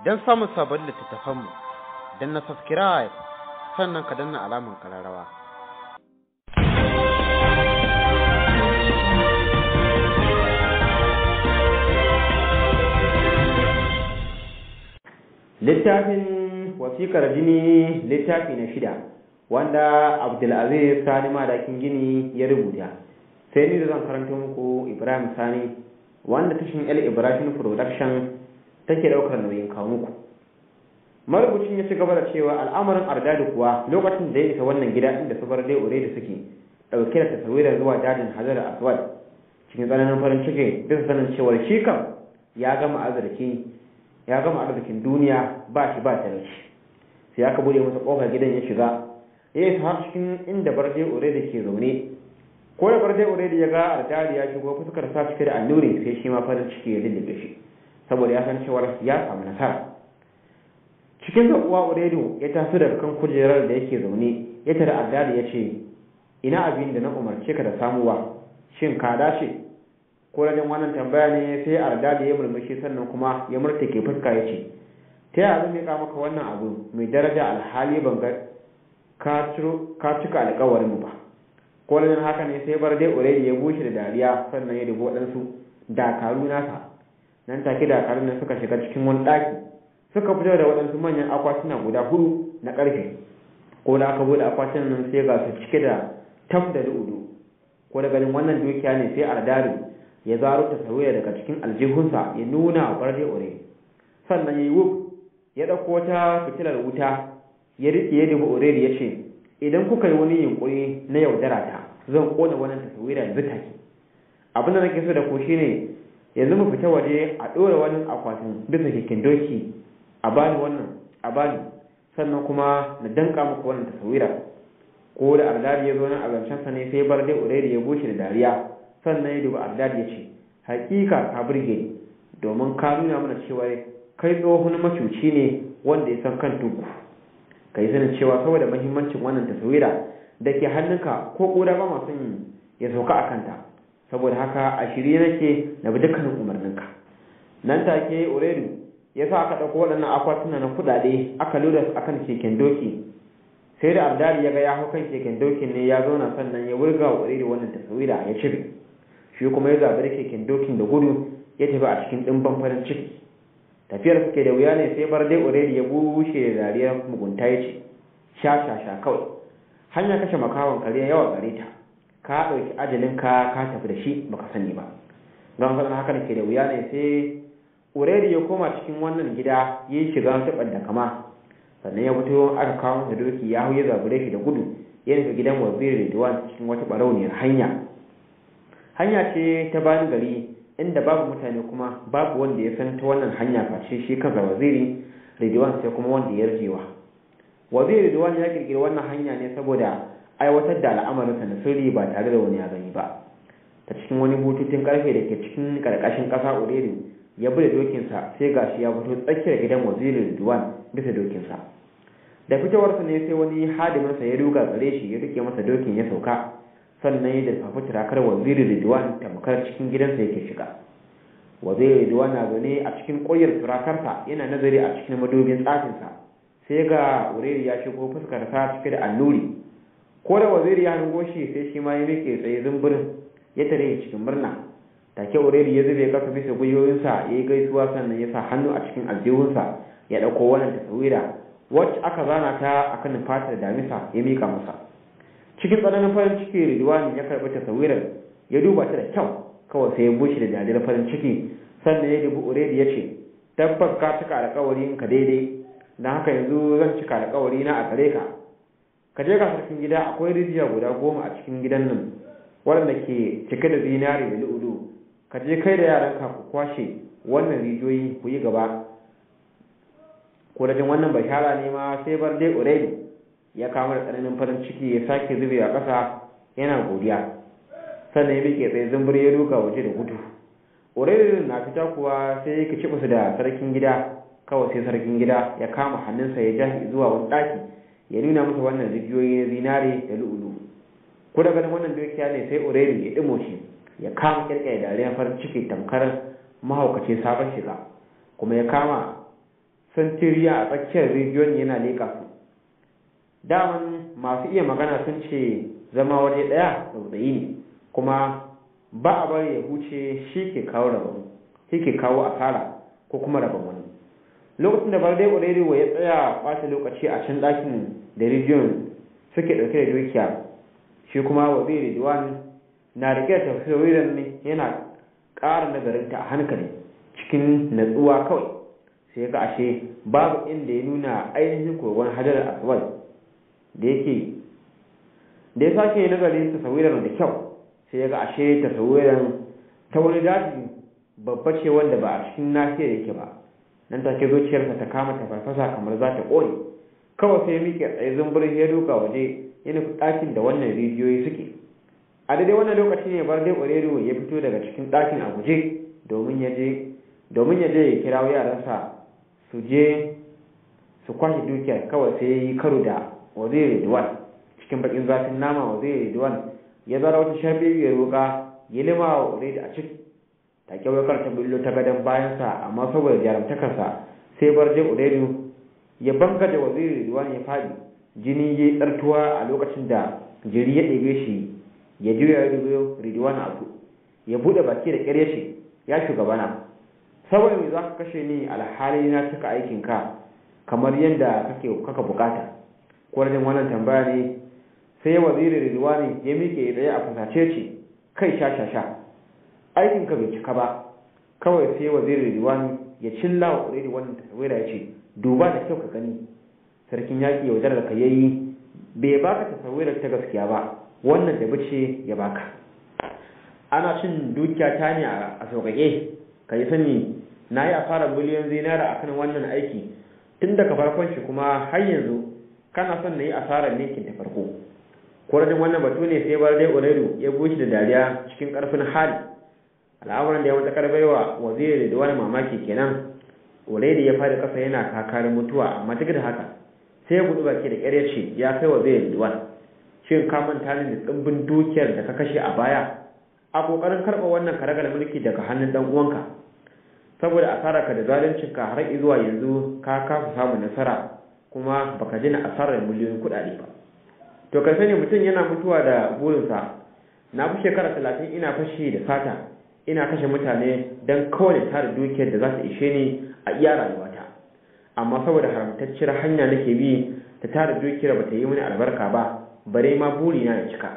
don samun sabon littattafanmu don na subscribe sannan ka danna alamun kararrawa. littafin wasikar jini littafi na shida wanda abdulaziz sani madakin gini ya rubuta sai ni da zan karanta muku ibrahim sani wanda tashin el ibrahim production take daukar nauyin kawo muku marubucin ya ci gaba da cewa al'amarin ardadu kuwa lokacin da ya isa wannan gida inda su bar dai ure da suke dauke da tasawirar zuwa dajin hazar aswad cikin tsananin farin ciki bisa sanin cewar shi kam ya gama arziki ya gama arzikin duniya ba shi ba talauci sai aka bude masa kofar gidan ya shiga ya isa har cikin inda barde ure da ke zaune ko da barde ure da ya ga ardari ya shigo fuskar sa cike da annuri sai shi ma farin ciki ya lullube shi saboda ya san cewar ya samu nasara cikin zaɓuwa uredu ya taso daga kan kujerar da yake zaune ya tara ardari ya ce ina abin da na umarce ka da samuwa shin ka dace ko rajin wannan tambaya ne sai ardali ya murmushi sannan kuma ya murtake fuska ya ce ta yaya zan miƙa maka wannan abu mai daraja alhali ban ga ka cika alƙawarin mu ba ko rajin haka ne sai bar dai uredi ya bushe da dariya sannan ya dubo waɗansu dakaru nasa nan take dakarun nan suka shiga cikin wani ɗaki suka fito da waɗansu manyan akwatuna guda hudu na ƙarfe ko da aka bude akwatunan nan sai ga su cike da taf da lu'udu ko da ganin wannan dukiya ne sai ardari ya zaro ta sauya daga cikin aljihunsa ya nuna wa barde ore sannan ya yi wuf ya ɗauko wata fitilar wuta ya riƙe ya dubi ore ya ce idan kuka yi wani yunƙuri na yaudara ta zan ƙona wannan tasawira yanzu take abin da nake so da ku shine yanzu mu fita waje a ɗora wani akwatin bisa keken doki a bani wannan a bani sannan kuma na danka muku wannan tasawira ko da ardari ya zo nan a zancensa ne sai bar dai ore ya bushe da dariya sannan ya dubi Ardad ya ce, Hakika ka burge ni, domin ka nuna mana cewa kai tsohon macuci ne wanda ya san kan tuku. Ka yi sanin cewa saboda mahimmancin wannan taswira da ke hannunka ko ƙura ba masu ya sauka a kanta, saboda haka a shirye nake na bi dukkanin umarninka. Nan take Uredu ya sa aka ɗauko waɗannan akwatuna na kuɗaɗe aka lura su akan keken doki sai da Ardad ya ga ya hau kan keken dokin ne ya zauna sannan ya wurga wa Uredu wannan taswira ya cire. shi kuma ya zaɓi keken dokin da gudu ya tafi a cikin ɗimban farin ciki tafiyar suke da wuya ne sai bar dai already ya bushe da dariyar mugunta ya ce sha sha sha kawai hanya kashe makawan kare yawa gare ta ka ɗauki ajalin ka ka tafi da shi baka sani ba don sanar haka ke da wuya ne sai already ya koma cikin wannan gida ya yi shiga taɓar da kama sannan ya fito aka kawo masa doki ya hau ya zabure shi da gudu ya nufi gidan waziri Ridwan cikin wata barauniyar hanya hanya ce ta bayan gari inda babu mutane kuma babu wanda ya san ta wannan hanya face shi kansa waziri Ridwan sai kuma wanda ya rjewa waziri Ridwan ya kirkiri wannan hanya ne saboda aiwatar da al'amarinsa na sirri ba tare da wani ya gani ba ta cikin wani bututun karfe da ke cikin karkashin kasa Ureri ya bude dokinsa sai gashi ya fito tsakiyar gidan waziri Ridwan bisa dokinsa da fitowarsa ne sai wani hadiminsa ya ruga gare shi ya rike masa dokin ya sauka sannan ya dafafi turakar waziri Ridwan tamkar cikin gidansa yake shiga waziri Ridwan na zaune a cikin ƙoyar turakarsa yana nazari a cikin madubin tsafinsa sai ga ureri ya shigo fuskar sa cike da alluri ko da waziri ya hango shi sai shi ma ya miƙe tsaye zumburin ya tare cikin murna take ureri ya zube kasa bisa gwiwoyinsa ya yi gaisuwa sannan ya sa hannu a cikin aljihunsa ya ɗauko wannan tasawira wacce aka zana ta akan fatar damisa ya miƙa masa cikin tsananin farin ciki Ridwani ya karɓi tasawirar ya duba ta da kyau kawai sai ya bushe da dariyar farin ciki sannan ya dubi Uredi ya ce tabbas ka cika alƙawarin ka daidai don haka yanzu zan cika alƙawari na a gare ka ka je ka sarkin gida akwai rijiya guda goma a cikin gidan nan waɗanda ke cike da zinari da lu'ulu ka je kai da yaranka ku kwashe wannan rijiyoyi ku yi gaba ko da jin wannan bashara ne ma sai bar dai Uredi ya kama da tsananin farin ciki ya sake zubewa ƙasa yana godiya sannan ya bike tsaye zumbur ya duka waje da gudu ƙorarin na fita kuwa sai ya kici su da sarkin gida kawai sai sarkin gida ya kama hannunsa ya ja zuwa wani ɗaki ya nuna masa wannan rijiyoyi na zinare da lu'ulu ko da ganin wannan dukiya ne sai ureri ya ɗimo shi ya kama kirkaya dariyar farin ciki tamkar mahaukaci sabon shiga kuma ya kama santiriya a tsakiyar rijiyon yana leƙa su daman masu iya magana sun ce zama waje ɗaya tsautsayi ne kuma ba a bari ya huce shi ke kawo rabon shi ke kawo asara ko kuma rabon wani lokacin da barde ƙwarewa ya tsaya ɓata lokaci a can ɗakin da rijiyon suke ɗauke da dukiya shi kuma waziri diwan na rike da tafsirin ne yana ƙara nazarinta a hankali cikin natsuwa kawai sai ga ashe babu inda ya nuna ainihin kogon hajar aswad da yake da ya sake nazarin tasawirar da kyau sai ya ga ashe tasawirar ta wani daji babba ce wanda ba a cikin nahiyar yake ba nan take zuciyarsa ta kama ta farfasa kamar za ta ƙone kawai sai ya miƙe tsaye zumbur ya duka waje ya nufi ɗakin da wannan rijiyoyi suke a daidai wannan lokaci ne bar dai ƙwarero ya fito daga cikin ɗakin a guje domin ya je domin ya je ya kirawo yaransa su je su kwashe dukiyar kawai sai ya yi karo da waziri duwan cikin bakin zafin nama waziri duwan ya zara wata sharbi ya roƙa ya lima wa waziri a ciki take wakar ta billo ta gadon bayansa amma saboda jarumtakarsa sai bar dai ƙwarero ya banga da waziri duwan ya faɗi jini ya yi tsartuwa a lokacin da jiri ya ɗebe shi ya juya ya dubo ridwan abu ya buɗe baki da ƙyar shi ya shugabana saboda me za ka kashe ni alhali na cika aikinka kamar yadda kake kaka bukata kwarjin wannan tambaya ne sai waziri ridwani ya miƙe tsaye a fasace ce kai sha sha sha aikinka bai cika ba kawai sai waziri ridwani ya cilla wa ƙuredi wannan tasawira ya ce duba da kyau ka gani sarkin yaƙi yaudar da ka yayi bai baka tasawirar ta gaskiya ba wannan da bace ya baka ana cin dukiya ta ne a sauƙaƙe ka yi sani na yi asarar miliyan zinara a kan wannan aiki tun daga farkon shi kuma har yanzu kana son na yi asarar ninkin ta farko kwarajin wannan batu ne sai bar dai uredu ya bushe da dariya cikin ƙarfin hali al'amuran da ya mata baiwa waziri da wani mamaki kenan uredu ya fara ƙasa yana kakarin mutuwa amma duk da haka sai ya gudu baki da ƙyar ce ya kai wa zai duwan shin ka manta ne da tsimbin dukiyar da ka kashe a baya a kokarin karɓa wannan karagar mulki daga hannun dan uwanka saboda asarar ka da zaluncin ka har zuwa yanzu ka kasa samun nasara kuma baka jina asarar miliyoyin kuɗaɗe ba to ka sani mutum yana mutuwa da burinsa na fi shekara talatin ina fashi da sata ina kashe mutane don kawai tara dukiyar da za ta ishe ni a iya rayuwata amma saboda haramtacciyar hanya nake bi ta tara dukiyar ba ta yi mini albarka ba bare ma burina ya cika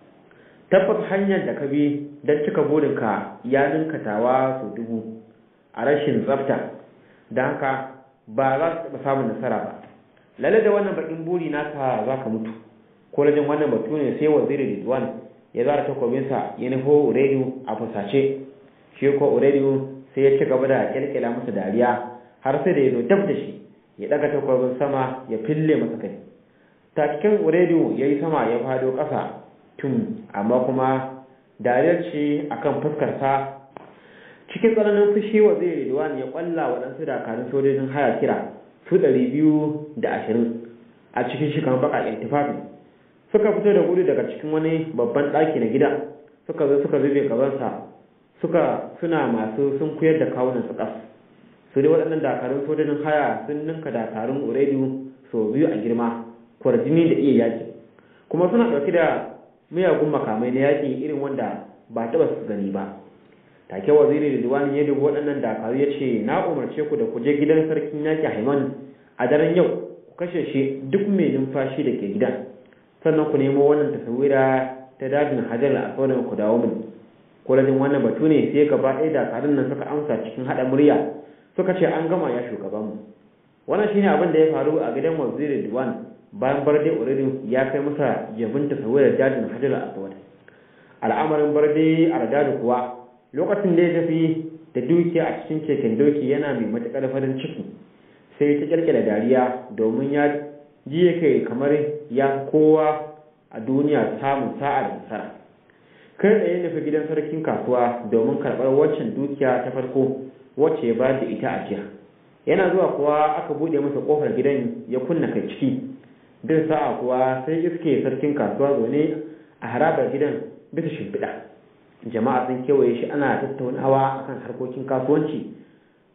tabbas hanyar da ka bi don cika burinka ya ninka tawa sau dubu a rashin tsafta don haka ba za su taɓa samun nasara ba lalle da wannan bakin buri naka za ka mutu ko rajin wannan batu ne sai waziri ridwan ya zara takobinsa ya nufo urediyo a fusace shi ko urediyo sai ya ci gaba da kyalkyala masa dariya har sai da ya zo dab da shi ya daga takwabin sama ya fille masa kai ta cikin urediyo ya yi sama ya fado ƙasa tun amma kuma dariyar ce akan fuskarsa cikin tsananin fushi wa zai ridwan ya kwalla waɗansu dakarun sojojin haya kira su ɗari biyu da ashirin a cikin shi kan baƙaƙen tufafi suka fito da gudu daga cikin wani babban ɗaki na gida suka zo suka zube gabansa suka suna masu sun kuyar da kawunan su ƙas su dai waɗannan dakarun sojojin haya sun ninka dakarun uraidu sau biyu a girma kwarjini da iya yaƙi kuma suna ɗauki da miyagun makamai na yaƙi irin wanda ba taɓa su gani ba take waziri Ridwan ya dubi waɗannan dakaru ya ce na umarce ku da ku je gidan sarkin yaƙi Haiman a daren yau ku kashe shi duk mai numfashi da ke gidan sannan ku nemo wannan tasawira ta dajin Hajar a sauran ku dawo min kulajin wannan batu ne sai gaba ɗaya dakarun nan suka amsa cikin haɗa murya suka ce an gama ya shugabanmu wannan shine abin da ya faru a gidan waziri Ridwan bayan barde Uridin ya kai masa jabin tasawirar dajin Hajar al-Aswad al'amarin barde Ardadu kuwa lokacin da ya tafi da dukiya a cikin keken doki yana mai matuƙar farin ciki sai ta kirkira dariya domin ya ji yake kamar ya kowa a duniya samun sa'a da nasara kai tsaye nufi gidan sarkin kasuwa domin karɓar waccan dukiya ta farko wacce ya bayar da ita a jiya yana zuwa kuwa aka buɗe masa ƙofar gidan ya kunna kai ciki duk sa'a kuwa sai iske sarkin kasuwa zaune a harabar gidan bisa shimfiɗa jama'a sun kewaye shi ana tattaunawa akan harkokin kasuwanci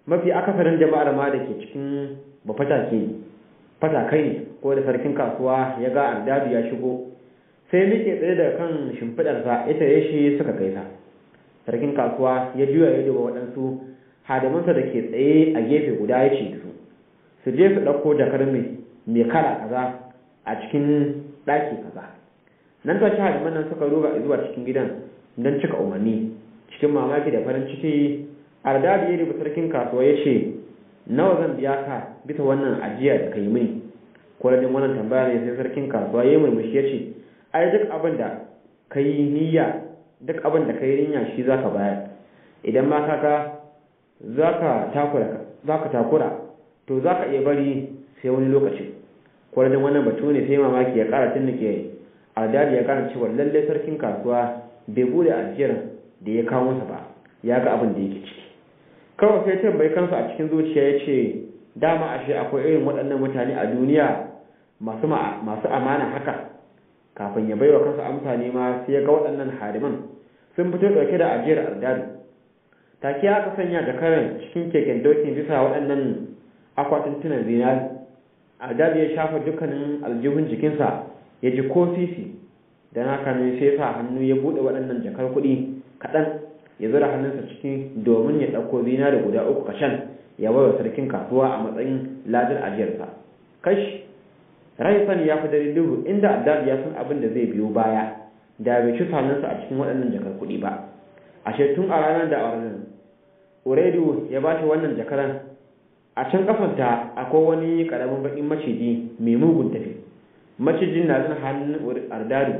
mafi akasarin jama'ar ma da ke cikin ba fatake fatakai ne ko da sarkin kasuwa ya ga ardadu ya shigo sai muke tsaye daga kan shimfiɗarsa ita ya shi suka gaisa sarkin kasuwa ya juya ya duba waɗansu hadimansa da ke tsaye a gefe guda ya ce su su je su ɗauko jakar mai kala kaza a cikin ɗaki kaza nan ta ci hadiman nan suka ruga zuwa cikin gidan don cika umarni cikin mamaki da farin ciki ardadi ya dubi sarkin kasuwa ya ce nawa zan biya ka bisa wannan ajiya da ka yi mini kwarajin wannan tambaya ne sai sarkin kasuwa ya yi murmushi ya ce ai duk abin da ka yi niyya duk abin da ka yi niyya shi za ka bayar idan ma kaka za ka takura to za ka iya bari sai wani lokaci kwarajin wannan batu ne sai mamaki ya kara tun ke ardadi ya gane cewa lallai sarkin kasuwa bai bude ajiyar da ya kawo masa ba ya ga abin da yake ciki kawai sai tambayi kansa a cikin zuciya ya ce dama ashe akwai irin waɗannan mutane a duniya masu amana haka kafin ya baiwa kansa amsa ne ma sai ya ga waɗannan hariman sun fito ɗauke da ajiyar ardadu take aka sanya jakaran cikin keken dokin bisa waɗannan akwatin tunan zinari ardadu ya shafa dukkanin aljihun jikinsa ya ji ko sisi don haka ne sai sa hannu ya buɗe waɗannan jakar kuɗi kaɗan ya zura hannunsa ciki domin ya ɗauko zinari guda uku kashan ya bawa sarkin kasuwa a matsayin ladar ajiyarsa kash raifan ya fi dare duhu inda addad ya san abin da zai biyo baya da bai ci hannunsa a cikin waɗannan jakar kuɗi ba ashe tun a ranar da auren uredu ya ba shi wannan jakaran a can kafanta akwai wani ƙaramin baƙin maciji mai mugun tafi macijin na zan hannun ardadu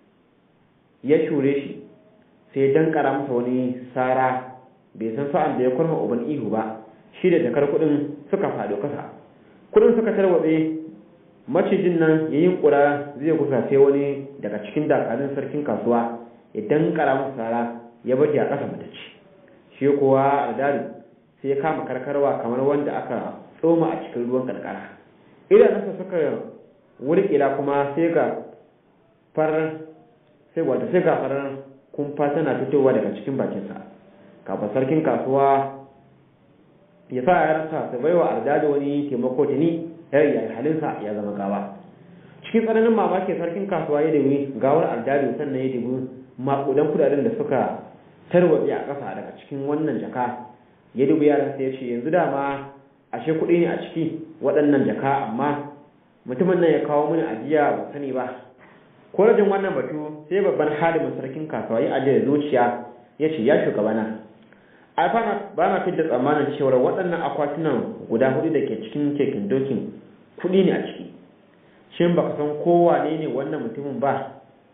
ya shure shi sai dan kara masa wani sara bai san sa'an da ya kurma uban ihu ba shi da jakar kudin suka faɗo kasa kudin suka tarwatse macijin nan ya yi kura zai kusa sai wani daga cikin dakarun sarkin kasuwa ya dan kara masa sara ya baje a ƙasa matacce shi kuwa ardari sai ya kama karkarwa kamar wanda aka tsoma a cikin ruwan karkara idanunsa suka wurkila kuma sai ga farar sai wata sai ga farar kumfa tana fitowa daga cikin bakinsa kafin sarkin kasuwa ya sa yaransa su baiwa ardada wani taimako tuni yar ya halinsa ya zama gawa cikin tsananin mamaki sarkin kasuwa ya dami gawar ardado sannan ya dubi makudan kudaden da suka tarwatse a ƙasa daga cikin wannan jaka ya dubi yaransa ya ce yanzu dama ashe kuɗi ne a ciki waɗannan jaka amma mutumin nan ya kawo mini ajiya ba sani ba ko rajin wannan batu sai babban halimin sarkin kasuwa ya ajiye zuciya ya ce ya shugabana a ba na fidda tsammanin cewar waɗannan akwatunan guda hudu da ke cikin keken dokin kuɗi ne a ciki shin baka san kowa ne ne wannan mutumin ba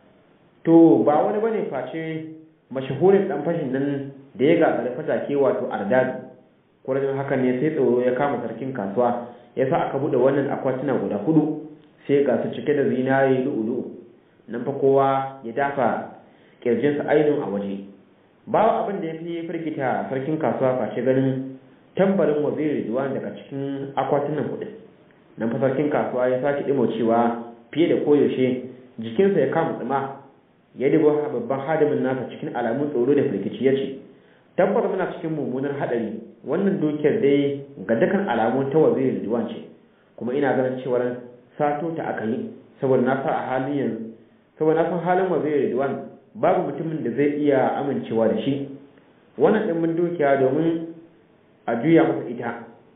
to ba wani bane face mashahurin dan fashin nan da ya gagara fatake wato ardad kurajin hakan ne sai tsoro ya kama sarkin kasuwa ya sa aka buɗe wannan akwatuna guda hudu sai ga su cike da zinare lu'ulu'u nan fa kowa ya dafa kirjinsa ainihin a waje babu abin da ya fi firgita sarkin kasuwa face ganin tambarin waziri zuwa daga cikin akwatunan kuɗin nan fa sarkin kasuwa ya sake ɗimo cewa fiye da koyaushe jikinsa ya kama tsima ya dubo babban hadimin nasa cikin alamun tsoro da firgici ya ce tabbata muna cikin mummunar haɗari wannan dukiyar dai ga dukkan alamun ta waziri diwan ce kuma ina ganin cewar sato ta aka yi saboda na sa a halin yanzu saboda na san halin waziri diwan babu mutumin da zai iya amincewa da shi wannan ɗimbin dukiya domin a juya masa ita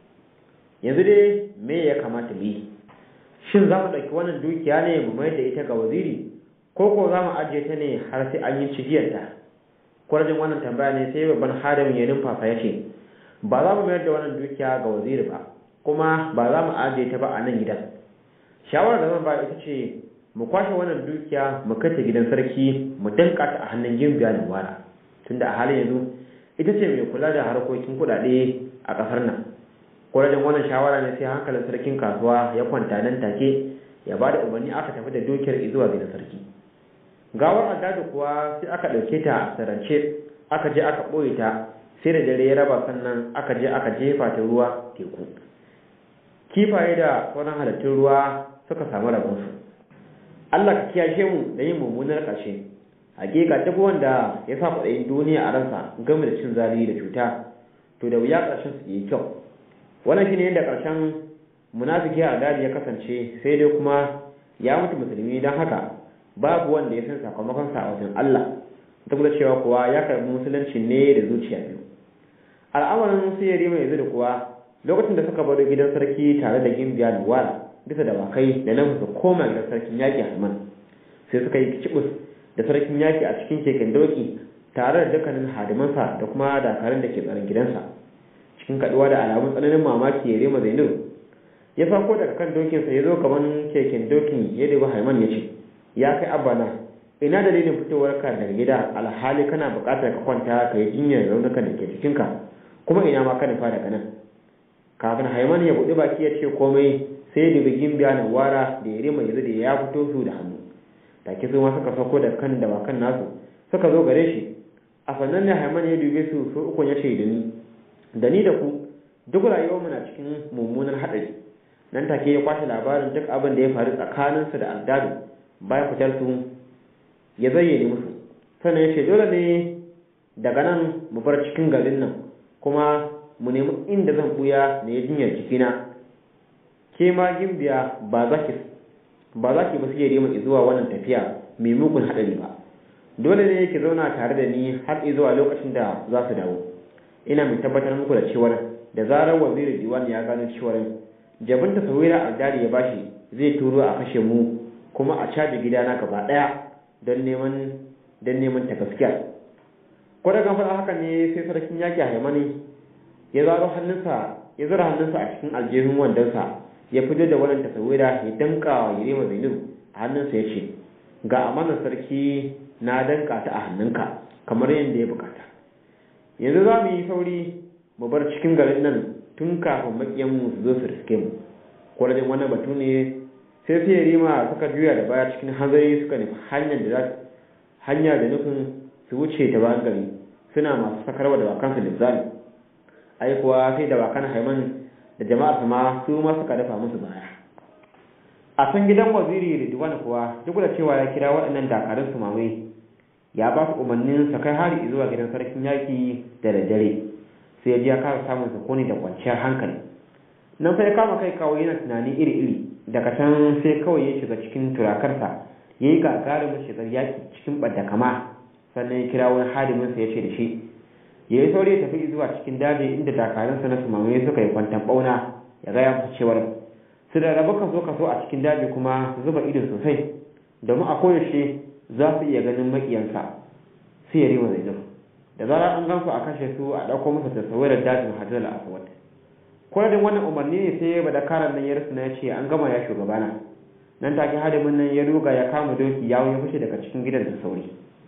yanzu dai me ya kamata mu yi shin za mu ɗauki wannan dukiya ne mu mayar da ita ga waziri ko ko za mu ajiye ta ne har sai an yi cigiyarta kwarajin wannan tambaya ne sai babban hadamin ya numfasa ya ce ba za mu mayar da wannan dukiya ga waziri ba kuma ba za mu ajiye ta ba a nan gidan shawarar da zan ba ita ce mu kwashe wannan dukiya mu kai ta gidan sarki mu danka ta a hannun gimbiya da wara tunda a halin yanzu ita ce mai kula da harkokin kuɗaɗe a ƙasar nan kwarajin wannan shawara ne sai hankalin sarkin kasuwa ya kwanta nan take ya ba da umarni aka tafi da dukiyar zuwa gidan sarki gawar addadu kuwa sai aka ɗauke ta a sarance aka je aka ɓoye ta sai da dare ya raba sannan aka je aka jefa ta ruwa teku kifaye da sauran halittun ruwa suka samu rabonsu Allah ka kiyashe mu da yin mummunar ƙarshe hakika duk wanda ya sa kwaɗayin duniya a ransa game da cin zali da cuta to da wuya ƙarshen su yi kyau wannan shine yadda ƙarshen munafiki a dadi ya kasance sai dai kuma ya mutu musulmi don haka babu wanda ya san sakamakon sa a wajen Allah duk da cewa kuwa ya karbi musulunci ne da zuciya biyu al'amarin su yari mai da kuwa lokacin da suka baro gidan sarki tare da gimbiya da wara bisa da wakai da nan su koma gidan sarkin yaƙi Halman sai suka yi kicibus da sarkin yaƙi a cikin keken doki tare da dukkanin hadimansa da kuma dakarun da ke tsaron gidansa cikin kaduwa da alamun tsananin mamaki ya rema zainab ya fako daga kan dokinsa ya zo gaban keken dokin ya dubi haiman ya ce ya kai abana ina dalilin fitowar ka daga gida alhali kana buƙatar ka kwanta ka yi jinyar raunukan da ke jikinka kuma ina ma ka nufa daga nan kafin haiman ya buɗi baki ya ce komai sai ya dubi gimbiya na wara da ya rema ya da ya fito su da hannu take su ma suka sauko da kan dawakan nasu suka zo gare shi a sannan ne haiman ya dube su su uku ya ce da ni da ni da ku duk rayuwar muna cikin mummunan haɗari nan take ya kwashe labarin duk abin da ya faru tsakaninsu da aldadu bayan fitar su ya zayyane musu sannan ya ce dole ne daga nan mu bar cikin garin nan kuma mu nemi inda zan buya na ya jinyar jikina ke ma gimbiya ba za ki ba za ki ba sai rima zuwa wannan tafiya mai mugun haɗari ba dole ne ki zauna tare da ni har zuwa lokacin da za su dawo ina mai tabbatar muku da cewar da zarar waziri diwan ya gano cewar jabin ta sawira aldari ya bashi zai turo a kashe mu kuma a caji gidana gaba daya don neman don neman ta gaskiya ko da faɗa haka ne sai sarkin yaki haimani ya zaro hannunsa ya zura hannunsa a cikin aljihun wandonsa ya fito da wannan tasawira ya danka wa Yerima Zainab a hannunsa ya ce ga amanar sarki na danka ta a hannunka kamar yadda ya bukata yanzu za mu yi sauri mu bar cikin garin nan tun kafin makiyan mu su zo su riske mu kwarajin wannan batu ne sai sai Yerima suka juya da baya cikin hanzari suka nufi hanyar da za hanya da nufin su wuce ta bayan gari suna masu sakarwa da bakansu lizzali ai kuwa sai da bakan haiman da jama'ar ma su ma suka dafa musu baya a san gidan waziri Ridwan kuwa duk da cewa ya kira waɗannan dakarun su mamaye ya ba su umarnin sa kai hari zuwa gidan sarkin yaki da daddare sai ya ji ya kara samun sukuni da kwanciyar hankali nan sai ya kama kai kawai yana tunani iri-iri daga can sai kawai ya shiga cikin turakarsa ya yi gagarumin shigar yaki cikin ɓadda kama sannan ya kira wani hadiminsa ya ce da shi ya yi saurayi tafi zuwa cikin daji inda dakarunsa na sumamaye suka yi kwantan bauna ya gaya musu cewar su da rabu kaso kaso a cikin daji kuma su zuba ido sosai domin a koyaushe za su iya ganin makiyansa su ya rima zai da zarar an gansu a kashe su a ɗauko masa tasawirar dajin hajjar aswad kwaradin wannan umarni ne sai ba da karan nan ya rasu na ya ce an gama ya shugabana nan take hadimin nan ya ruga ya kama doki yawo ya fice daga cikin gidan da sauri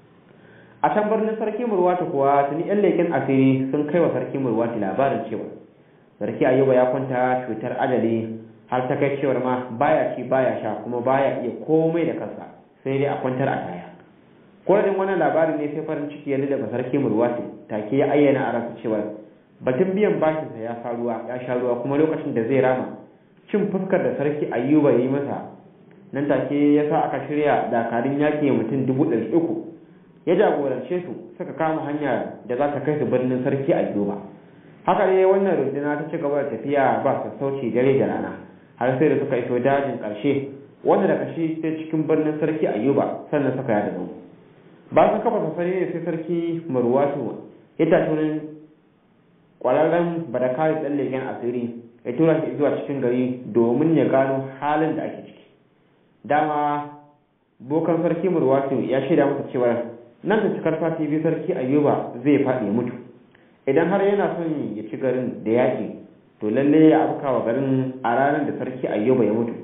a can birnin sarki murwata kuwa tuni yan leken asiri sun kai wa sarki murwata labarin cewa sarki ayuba ya kwanta cutar ajali har ta kai cewar ma baya ci baya sha kuma baya iya komai da kansa sai dai a kwantar a taya kodin wannan labarin ne sai farin ciki ya daga sarki murwata take ya ayyana a ransa cewa batun biyan bashinsa ya sha ruwa ya sha ruwa kuma lokacin da zai rama cin fuskar da sarki ayuba ya yi masa nan take ya sa aka shirya dakarun yaƙi mutum dubu ɗari uku ya jagorance su suka kama hanya da za ta kai su birnin sarki a ba haka ne wannan runduna ta ci gaba da tafiya ba sassauci dare da rana har sai da suka iso dajin ƙarshe wanda daga shi sai cikin birnin sarki ayuba sannan suka yada zango ba sun kafa sassari ne sai sarki marwatu ya tashi wani ƙwararren badakari ɗan leken asiri ya tura shi zuwa cikin gari domin ya gano halin da ake ciki dama bokan sarki murwatu ya shaida masa cewa nan da cikar sati biyu sarki ayuba zai faɗi ya mutu idan har yana son ya ci garin da yaƙi to lalle ya afka wa garin a ranar da sarki ayuba ya mutu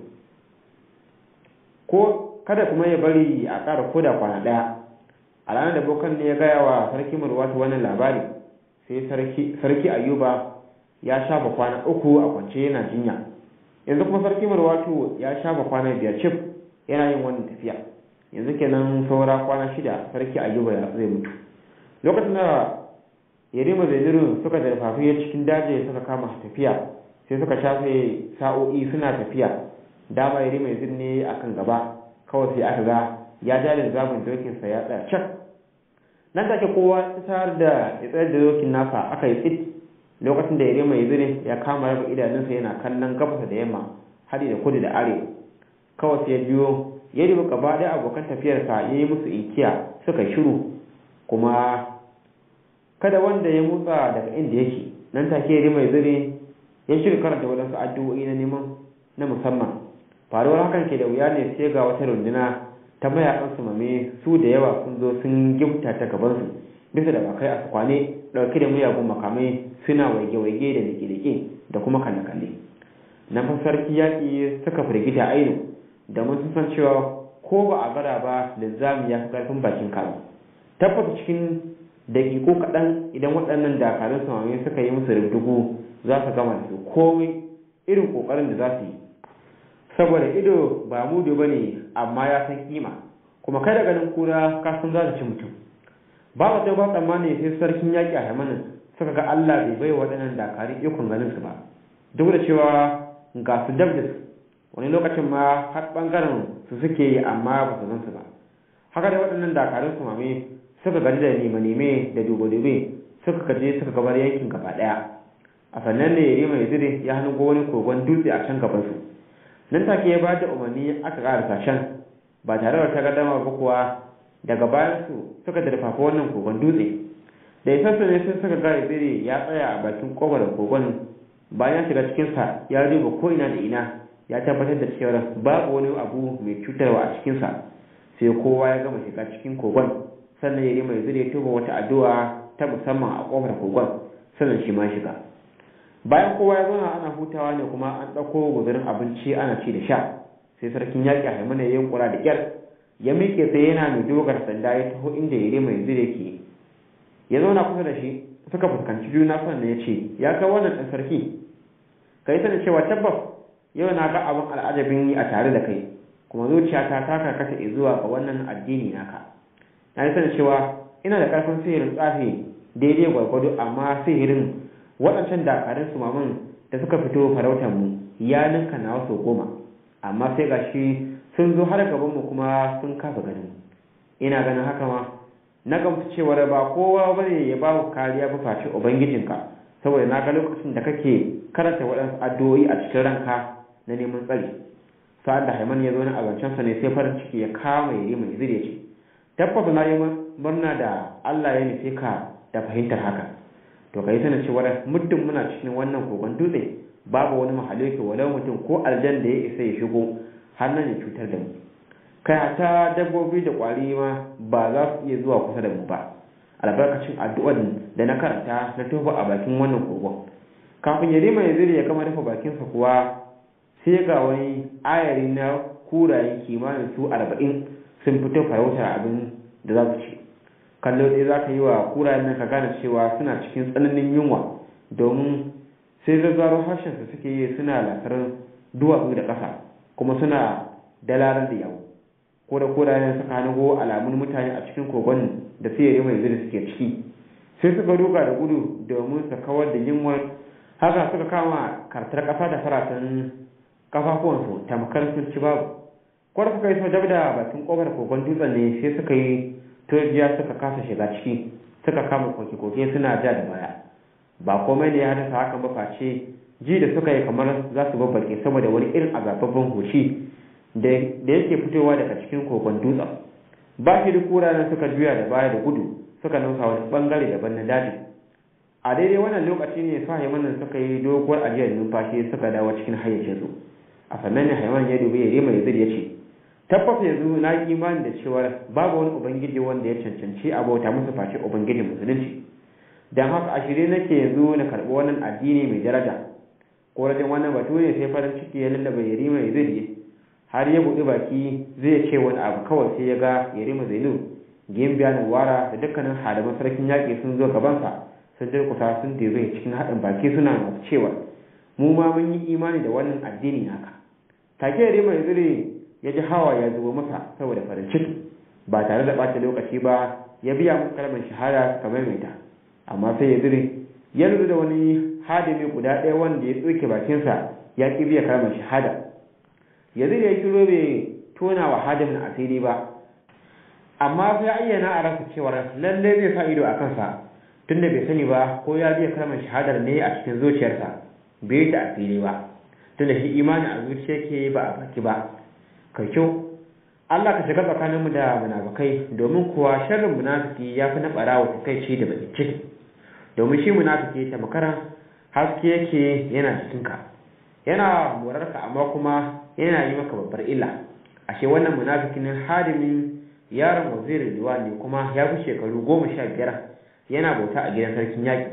ko kada kuma ya bari a ƙara koda kwana ɗaya a ranar da bokan ne ya gaya wa sarki murwatu wannan labari sai sarki ayuba ya shafa kwana uku a kwance yana jinya yanzu kuma sarki murwatu ya shafa kwana biyar cif yana yin wannan tafiya yanzu kenan saura kwana shida sarki ayyuba ya zai mutu lokacin da yarima zaidiru suka zarfafi ya cikin daji suka kama tafiya sai suka shafe sa'o'i suna tafiya dama yarima yazid ne akan gaba kawai sai aka ga ya ja da zamun dokin sa ya tsaya cak nan take kowa ta da ya tsayar da dokin nasa aka yi tsit lokacin da yare mai zire ya kama raba idanunsa yana kallon gabasa da yamma hadi da kudu da arewa kawai sai ya biyo ya dubi gaba ɗaya abokan tafiyarsa ya yi musu inkiya suka shiru kuma kada wanda ya motsa daga inda yake nan take yare mai zire ya shirya karanta waɗansu addu'o'i na neman na musamman faruwar hakan ke da wuya ne sai ga wata runduna ta mayakan su mame su da yawa sun zo sun gifta ta gabansu bisa da bakai a kwane ɗauke da miyagun makamai suna waige-waige da leke-leke da kuma kalle-kalle na sarki yaƙi suka firgita ainu da mun san cewa ko ba a bara ba lizzami ya fi ƙarfin bakin kaza tabbata cikin daƙiƙo kaɗan idan waɗannan dakarun samami suka yi musu rubdugu za su gama da su komai irin ƙoƙarin da za su yi saboda ido ba mudu ba ne amma ya san kima kuma kai da ganin kura ka san za ta ci mutum ba ba ba tsammani sai sarkin yaƙi a haimanin suka ga Allah bai bai waɗannan dakarun ikon ganin su ba duk da cewa ga su dab da su wani lokacin ma har ɓangaren su suke yi amma ba su san su ba haka da waɗannan dakarun su mame suka gaji da neme-neme da dube-dube suka kaje suka gabar yankin gaba ɗaya a sannan ne yari mai zire ya hannu wani kogon dutse a can gabansu nan take ya ba da umarni aka ƙara sashen ba tare da ta gadama ba kuwa daga bayan su suka darfafa wannan kogon dutse da isarsu ne sun suka ga zire ya tsaya a bakin kofar kogon bayan ya shiga cikinsa ya duba ko ina da ina ya tabbatar da cewa babu wani abu mai cutarwa a cikinsa sai kowa ya gama shiga cikin kogon sannan ya mai zire tuba wata addu'a ta musamman a kofar kogon sannan shi ma shiga bayan kowa ya zauna ana hutawa ne kuma an ɗauko guzurin abinci ana ci da sha sai sarkin yaƙi a haimana ya kura da ƙyar ya miƙe sai yana mai dogar sanda ya taho inda ya mai zire ke ya zauna kusa da shi suka fuskanci juna sannan ya ce ya kai wannan ɗan sarki ka yi sanin cewa tabbas yau na ga abin al'ajabin yi a tare da kai kuma zuciyata ta karkata zuwa ga wannan addini naka na yi sanin cewa ina da ƙarfin sihirin tsafi daidai gwargwado amma sihirin waɗancan dakarun su maman da suka fito farautar mu ya ninka na wasu goma amma sai ga shi sun zo har gaban mu kuma sun kafa ganin ina ganin haka ma na gamsu cewar ba kowa bane ya ba ku kariya ba face ubangijinka saboda na ga lokacin da kake karanta waɗansu addu'o'i a cikin ranka na neman tsari sa'ad da haiman ya zo na abincinsa ne sai farin ciki ya kama ya mai zire ce tabbas na yi murna da Allah ya nufi ka da fahimtar haka to kai sanin cewa muddin muna cikin wannan kogon dutse babu wani mahaluki walau mutum ko aljan da ya isa ya shigo har nan ya cutar da mu kai hata dabbobi da kwari ma ba za su iya zuwa kusa da mu ba albarkacin addu'ar da na karanta na tofa a bakin wannan kogon kafin ya rima ya zire ya kama rufe bakinsa kuwa sai ga wani ayari na kurayen kimanin su arba'in sun fito farautar abin da za su ci kallo ɗaya za ka yi wa kurayen nan ka gane cewa suna cikin tsananin yunwa domin sai zazzaro harshen su suke yi suna lasar duwatsu da ƙasa kuma suna dalarar da yawo ko da kurayen suka hango alamun mutane a cikin kogon da siyari mai zuri suke ciki sai suka duka da gudu domin su kawar da yunwar haka suka kama kartar ƙasa da faratan kafafuwansu tamkar sun ci babu kwar suka yi so dab da bakin kofar kogon dutsen ne sai suka yi turjiya suka kasa shiga ciki suka kama koke-koke suna ja da baya ba komai ne ya haddasa hakan ba face ji da suka yi kamar za su babbake saboda wani irin azababban hoshi da yake fitowa daga cikin kogon dutsen ba shi da kuranen suka juya da baya da gudu suka nausa wani bangare daban na daji a daidai wannan lokaci ne su haimanin suka yi doguwar ajiyar numfashi suka dawo cikin hayyacinsu a sannan ne haiman ya dubi ya rima ya ya ce tabbas yanzu na yi imani da cewa babu wani ubangiji wanda ya cancanci a bauta musu face ubangijin musulunci don haka a shirye nake yanzu na karɓi wannan addini mai daraja ko rajin wannan batu ne sai farin ciki ya lallaba ya rima ya har ya buɗe baki zai ce wani abu kawai sai ya ga ya rima zainu gimbiya na wara da dukkanin hadaman sarkin yaƙi sun zo gabansa sun durkusa sun debe cikin haɗin baki suna masu cewa mu ma mun yi imani da wannan addini naka take ya rima ya ya ji hawa ya zubo masa saboda farin ciki ba tare da ɓata lokaci ba ya biya musu kalmar shahada suka maimaita amma sai ya zire ya lura da wani hadimi guda ɗaya wanda ya tsoke bakinsa ya ƙi biya kalmar shahada ya zire ya kiro bai tona wa hadimin asiri ba amma sai ayyana a rasa cewar lallai zai sa ido a kansa tunda bai sani ba ko ya biya kalmar shahadar ne a cikin zuciyarsa bai ta asiri ba tunda shi imani a zuciya ke ba a baki ba kai kyau Allah ka shiga tsakaninmu da munafukai domin kuwa sharrin munafiki ya fi na ɓarawa ta kai ce da bakin ciki domin shi munafiki ta makaran haske yake yana cikinka yana morarka amma kuma yana yi maka babbar illa ashe wannan munafikin hadimin yaron wazirin liwa ne kuma ya fi shekaru goma sha biyar yana bauta a gidan sarkin yaƙi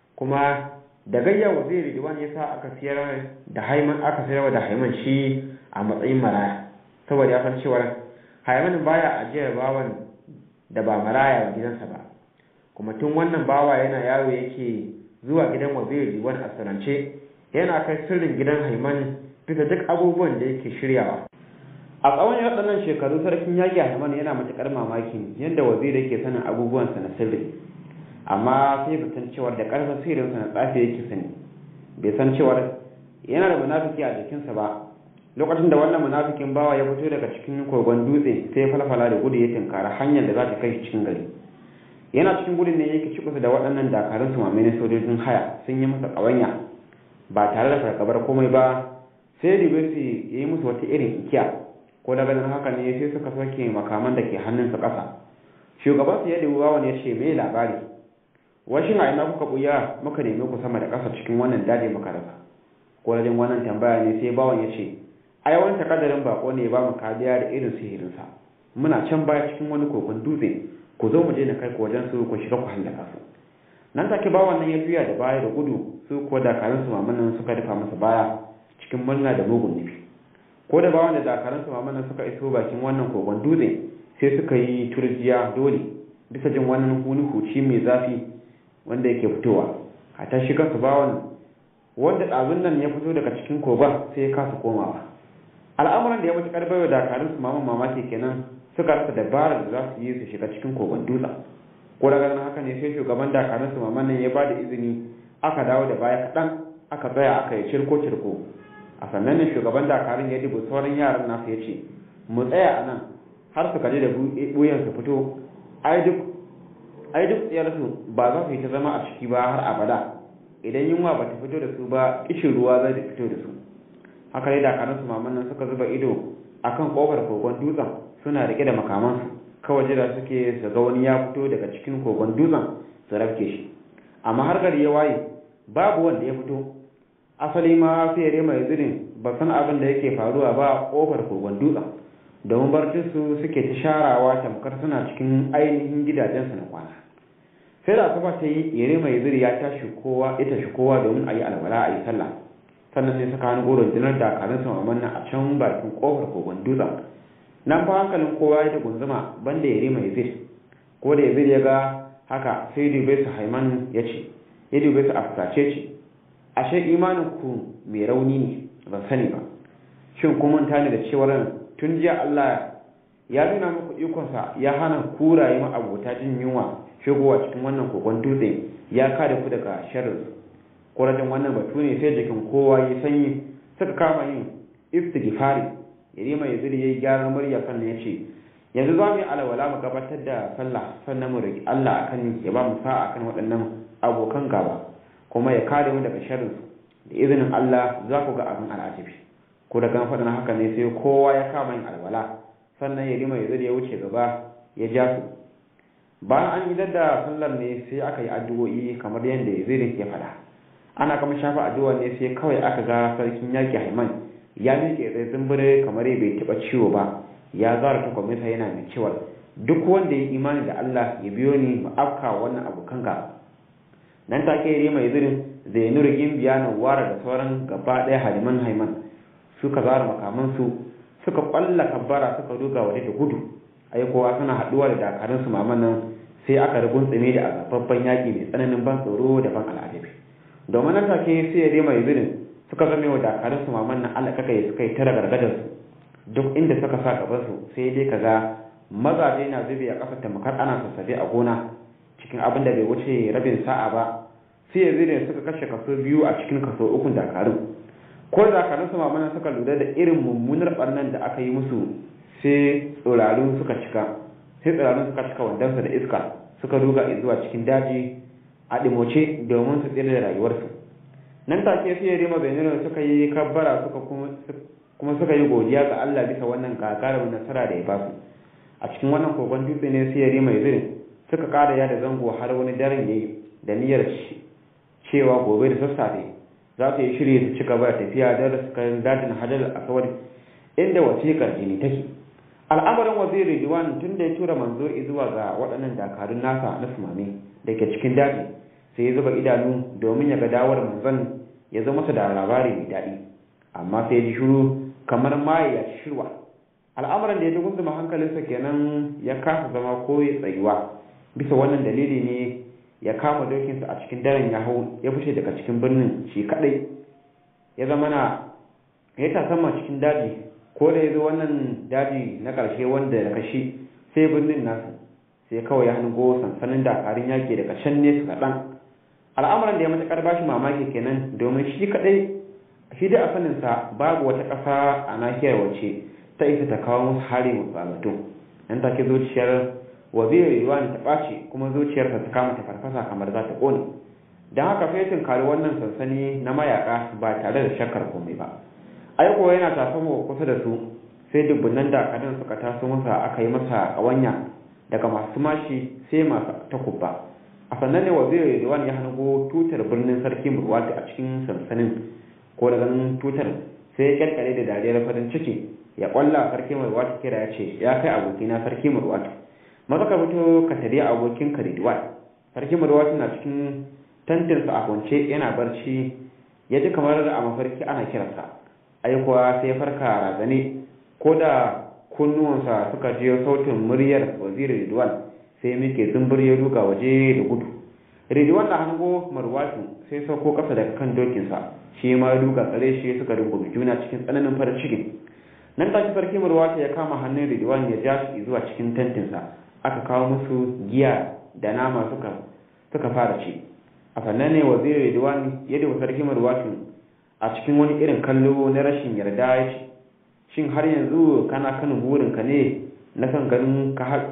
kuma da gayya wazirin liwa ya sa aka siyar da haiman aka sayar da haiman shi a matsayin maraya saboda ya san cewar haiman baya ajiyar bawan da ba maraya wa gidansa ba kuma tun wannan bawa yana yaro yake zuwa gidan wazirin liwan a sanance yana kai sirrin gidan haiman bisa duk abubuwan da yake shiryawa a tsawon waɗannan shekaru sarkin yaƙi haiman yana matuƙar mamaki yadda waziri yake sanin abubuwansa na sirri amma sai bai san cewar da ƙarfin sirrinsa na tsafi yake sani bai san cewar yana da munafiki a jikinsa ba lokacin da wannan munafikin bawa ya fito daga cikin kogon dutse sai ya falfala da gudu ya tinkara hanyar da za ta kai shi cikin gari yana cikin gudun ne yake ci kusa da waɗannan dakarun su mamai sojojin haya sun yi masa ƙawanya ba tare da fargabar komai ba sai ribesi ya yi musu wata irin ikiya ko da ganin haka ne sai suka soke makaman da ke hannunsa ƙasa shugaban su ya dubi wawan ya ce mai labari washin a ina kuka buya muka nemi ku sama da ƙasa cikin wannan daji muka rasa ko da wannan tambaya ne sai bawan ya ce ai wani takaddarin bako ne ba mu kariya da irin sihirinsa muna can baya cikin wani kogon dutse ku zo mu je na kai ku wajen su ku shiga ku hallaka su nan take bawan nan ya juya da baya da gudu su ko dakarun su mamanan suka rufa masa baya cikin murna da mugun nufi ko da bawan da dakarun su mamanan suka iso bakin wannan kogon dutse sai suka yi turjiya dole bisa jin wannan huni huci mai zafi wanda yake fitowa a ta shi kansu bawan wanda ɗazun nan ya fito daga cikin kogon sai ya kasa komawa al'amuran da ya mutu karbar da dakarun su maman mamaki kenan suka rasa dabarar da za su yi su shiga cikin kogon dutsen ko daga nan haka ne sai shugaban dakarun su maman nan ya ba da izini aka dawo da baya kaɗan aka tsaya aka yi cirko cirko a sannan ne shugaban dakarun ya dubu sauran yaran nasu ya ce mu tsaya a nan har su kaji da buyan su fito ai duk ai duk tsayarsu ba za su yi ta zama a ciki ba har abada idan yunwa ba ta fito da su ba kishin ruwa zai fito da su haka dai dakarun su maman nan suka zuba ido akan kofar kogon dutsen suna rike da makamansu kawai jira suke su ga wani ya fito daga cikin kogon dutsen su rafke shi amma har gari ya waye babu wanda ya fito asali ma fere mai zirin ba san abin da yake faruwa ba a kofar kogon dutsen domin barcin su suke ta sharawa tamkar suna cikin ainihin gidajensu na kwana sai da asuba ta yi yare mai ziri ya tashi kowa ya tashi kowa domin a yi alwala a yi sallah sannan sai suka hango rundunar dakarun su maman a can bakin kofar kogon dutsen nan fa hankalin kowa ya ta gunzuma banda yare mai ziri ko da yazid ya ga haka sai dube su haiman ya ce ya dube su a fusace ce ashe imanin ku mai rauni ne ban sani ba shin kun manta ne da cewar tun jiya Allah ya nuna muku ikonsa ya hana kuraye ma abota jin yunwa shigowa cikin wannan kogon dutse ya kada ku daga sharrin kurajin wannan batu ne sai jikin kowa ya sanyi suka kama yin istighfari yare mai zuri yayi gyaran murya sannan ya ce yanzu za mu yi alwala mu gabatar da sallah sannan mu roki Allah akan ya ba mu sa'a akan waɗannan abokan gaba kuma ya kare mu daga sharrin da izinin Allah za ku ga abin al'ajabi ko da gan faɗin haka ne sai kowa ya kama yin alwala sannan ya rima ya ya wuce gaba ya ja su bayan an idar da sallar ne sai aka yi addu'o'i kamar yadda ya zai ya faɗa ana kama shafa addu'a ne sai kawai aka ga sarkin yaƙi haiman ya miƙe tsaye zumbure kamar bai taɓa ciwo ba ya zara takwaminsa yana mai cewa duk wanda ya imani da Allah ya biyo ni mu afka wannan abokan gaba nan take rima ya zirin zai nuri gimbiya na wara da sauran gaba ɗaya haliman haiman suka zara makamansu suka kwalla kabbara suka duga waje da gudu ai kowa suna haduwa da dakarun su maman nan sai aka rugun tsime da azababban yaki mai tsananin ban tsoro da ban al'adabi domin nan take sai ya mai zirin suka zame wa dakarun su maman nan Allah kaka suka yi tara gargadar su duk inda suka sa gaban su sai dai kaga mazaje na zube a kafar tamkar ana sassafe a gona cikin abin da bai wuce rabin sa'a ba sai ya zirin suka kashe kaso biyu a cikin kaso ukun dakarun ko da kanin su mamana suka lura da irin mummunar barnan da aka yi musu sai tsirarun suka cika sai tsirarun suka cika wandansa da iska suka duga zuwa cikin daji a ɗimoce domin su tsira da rayuwarsu nan take sai rima benin suka yi kabbara suka kuma suka yi godiya ga Allah bisa wannan gagarumin nasara da ya ba su a cikin wannan kogon dutse ne sai rima zirin suka ƙara yada zango har wani daren yayi da niyyar cewa gobe da sassafe za su yi shiri su ci gaba da tafiya don su kai dajin hajar aswad inda wasiƙar jini take al'amarin waziri diwan tun da ya tura manzo zuwa ga waɗannan dakarun nasa na sumame da ke cikin daji sai ya zuba idanu domin ya ga dawar manzon ya zo masa da labari mai daɗi amma sai ji shiru kamar maye ya ci shirwa al'amarin da ya dugun zuma hankalinsa kenan ya kasa zama ko ya tsayuwa bisa wannan dalili ne ya kama dokinsa a cikin daren ya hau ya fice daga cikin birnin shi kadai ya zama na ya tasamma cikin daji ko da ya zo wannan daji na ƙarshe wanda da kashi sai birnin nasu sai kawai ya hango sansanin dakarun yaƙi daga can nesa kaɗan al'amuran da ya matuƙar bashi mamaki kenan domin shi kaɗai shi dai a saninsa babu wata ƙasa a nahiyar wace ta isa ta kawo musu hari musu nan take zuciyar waziri riwani ta ɓaci kuma zuciyarsa ta kama ta farfasa kamar za ta ƙone don haka fetin kari wannan sansani na mayaƙa ba tare da shakkar komai ba aiko yana tasowa kusa da su sai dubbunan dakarun suka taso masa aka yi masa ƙawanya daga masu mashi sai masu takubba a sannan ne waziri Ridwan ya hango tutar birnin sarki Murwati a cikin sansanin ko da ganin tutar sai ya kyalkyale da dariyar farin ciki ya kwalla sarki Murwati kira ya ce ya kai abokina sarki Murwati maza ka fito ka tare abokin ka Ridwan sarki Murwati na cikin tantinsa a kwance yana barci ya ji kamar a mafarki ana kiransa aikuwa sai farka razane ko da kunnuwansa suka je sautin muryar waziri Ridwan sai muke zumbur ya duka waje da gudu Ridwan na hango marwatu sai sauko kasa daga kan dokinsa shi ma ya duka tsare shi suka rungume juna cikin tsananin farin ciki nan take sarki marwatu ya kama hannun Ridwan ya ja shi zuwa cikin tantinsa aka kawo musu giya da nama suka suka fara ci a sannan ne waziri Ridwan ya da sarki marwatu a cikin wani irin kallo na rashin yarda ya ce shin har yanzu kana kan burinka ne na son ganin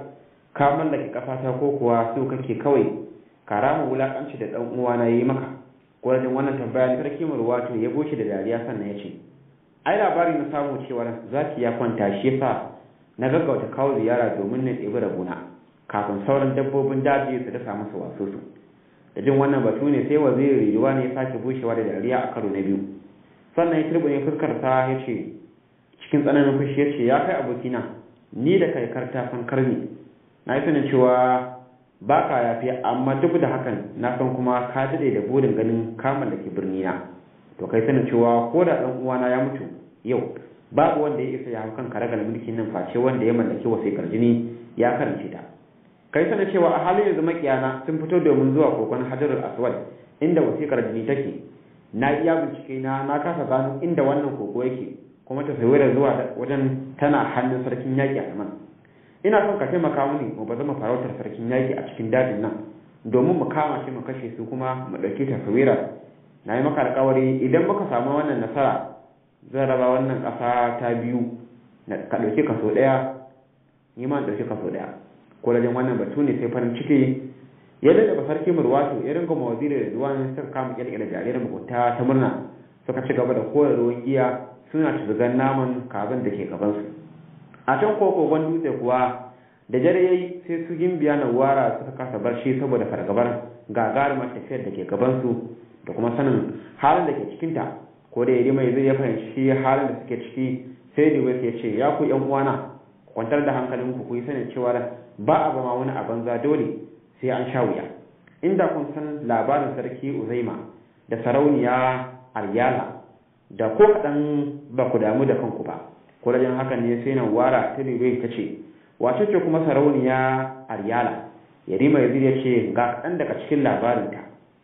ka mallake kafata ko kuwa so kake kawai ka rama wulakanci da dan uwa na yi maka gwajin wannan tambaya sarki murwato ya goce da dariya sannan ya ce ai labari na samu cewa zaki ya kwanta shi yasa na gaggauta kawo ziyara domin na ɗebi rabuna kafin sauran dabbobin daji su dasa masa wasu su da jin wannan batu ne sai waziri rijuwa ne ya sake bushewa da dariya a karo na biyu sannan ya turbine fuskarsa ya ce cikin tsananin fushi ya ce ya kai abokina ni da kai karta san karni na yi sanin cewa ba ka yafi amma duk da hakan na san kuma ka daɗe da burin ganin kamar da ke birni na to kai sanin cewa ko da ɗan uwana ya mutu yau babu wanda ya isa ya hau kan karagar mulkin nan face wanda ya mallaki wasiƙar jini ya karance ta kai sanin cewa a halin yanzu makiyana sun fito domin zuwa kokon hajarul aswad inda wasiƙar jini take na iya bincike na na kasa gano inda wannan koko yake kuma tasawirar zuwa wajen tana hannun sarkin yaƙi a yaman ina son ka taimaka mini mu ba zama farautar sarkin yaƙi a cikin dajin nan domin mu kama shi mu kashe su kuma mu ɗauki tasawira na yi maka alƙawari idan muka samu wannan nasara zan raba wannan ƙasa ta biyu ka ɗauki kaso ɗaya ni ma ɗauki kaso ɗaya ko da wannan batu ne sai farin ciki ya daɗa ba sarki murwato ya ringa mawaziri da duwan suka kama ƙirƙirar jarirar mugunta ta murna suka ci gaba da kore ruwan giya suna tuzgan naman kazan da ke gabansu a can kokogon dutse kuwa da dare yayi sai su gimbiya na wara suka kasa barci saboda fargabar gagarumar tafiyar da ke gabansu da kuma sanin halin da ke cikinta ko da yari mai zai ya fahimci halin da suke ciki sai da ya ce ya ku yan uwana kwantar da hankalinku ku yi sanin cewa ba a bama wani a banza dole sai an sha wuya inda kun san labarin sarki uzaima da sarauniya aryala da ko kaɗan ba ku damu da kanku ba ko da hakan ne sai nan wara ta dube ta ce wace ce kuma sarauniya aryala yarima yazid ya ce ga kaɗan daga cikin labarinta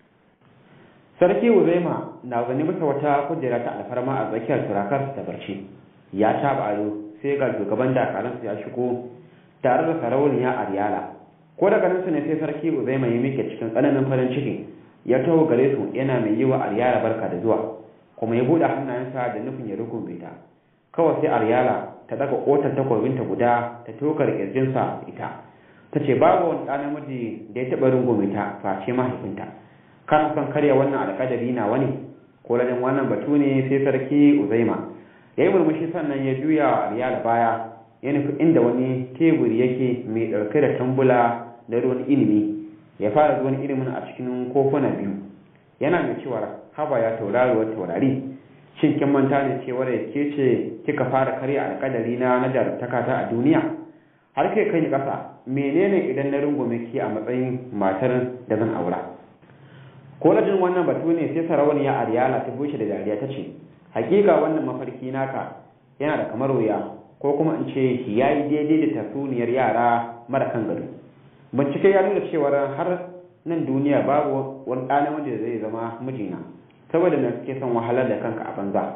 sarki uzaima na zane masa wata kujera ta alfarma a tsakiyar turakar ta barci ya taɓa ado sai ga shugaban dakaransa ya shigo tare da sarauniya aryala ko daga nan ne sai sarki uzaima ya mike cikin tsananin farin ciki ya taho gare su yana mai yi wa aryala barka da zuwa kuma ya buɗe hannayensa da nufin ya rukunbe ta kawai sai aryala ta daga kotar takwabinta guda ta tokar kirjinsa ita ta ce babu wani ɗan namiji da ya taɓa rungume ta face mahaifinta kana son karya wannan alƙadari na wani ko ladin wannan batu ne sai sarki uzaima ya yi murmushi sannan ya juya wa ariyala baya ya nufi inda wani teburi yake mai ɗauke da tambula da ruwan ilimi ya fara zuwan ilimin a cikin kofuna biyu yana mai cewa haba ya tauraruwar taurari shin kin manta ne cewar ke ce kika fara karya alƙadari na na jarumtaka ta a duniya har kai kai ni ƙasa menene idan na rungume ki a matsayin matar da zan aura ko jin wannan batu ne sai sarauniya ariyala ta bushe da dariya ta ce hakika wannan mafarki naka yana da kamar wuya ko kuma in ce ya yi daidai da tatsuniyar yara mara kan gado bincike ya nuna cewar har nan duniya babu wani ɗana wanda zai zama mijina saboda na suke son wahalar da kanka a banza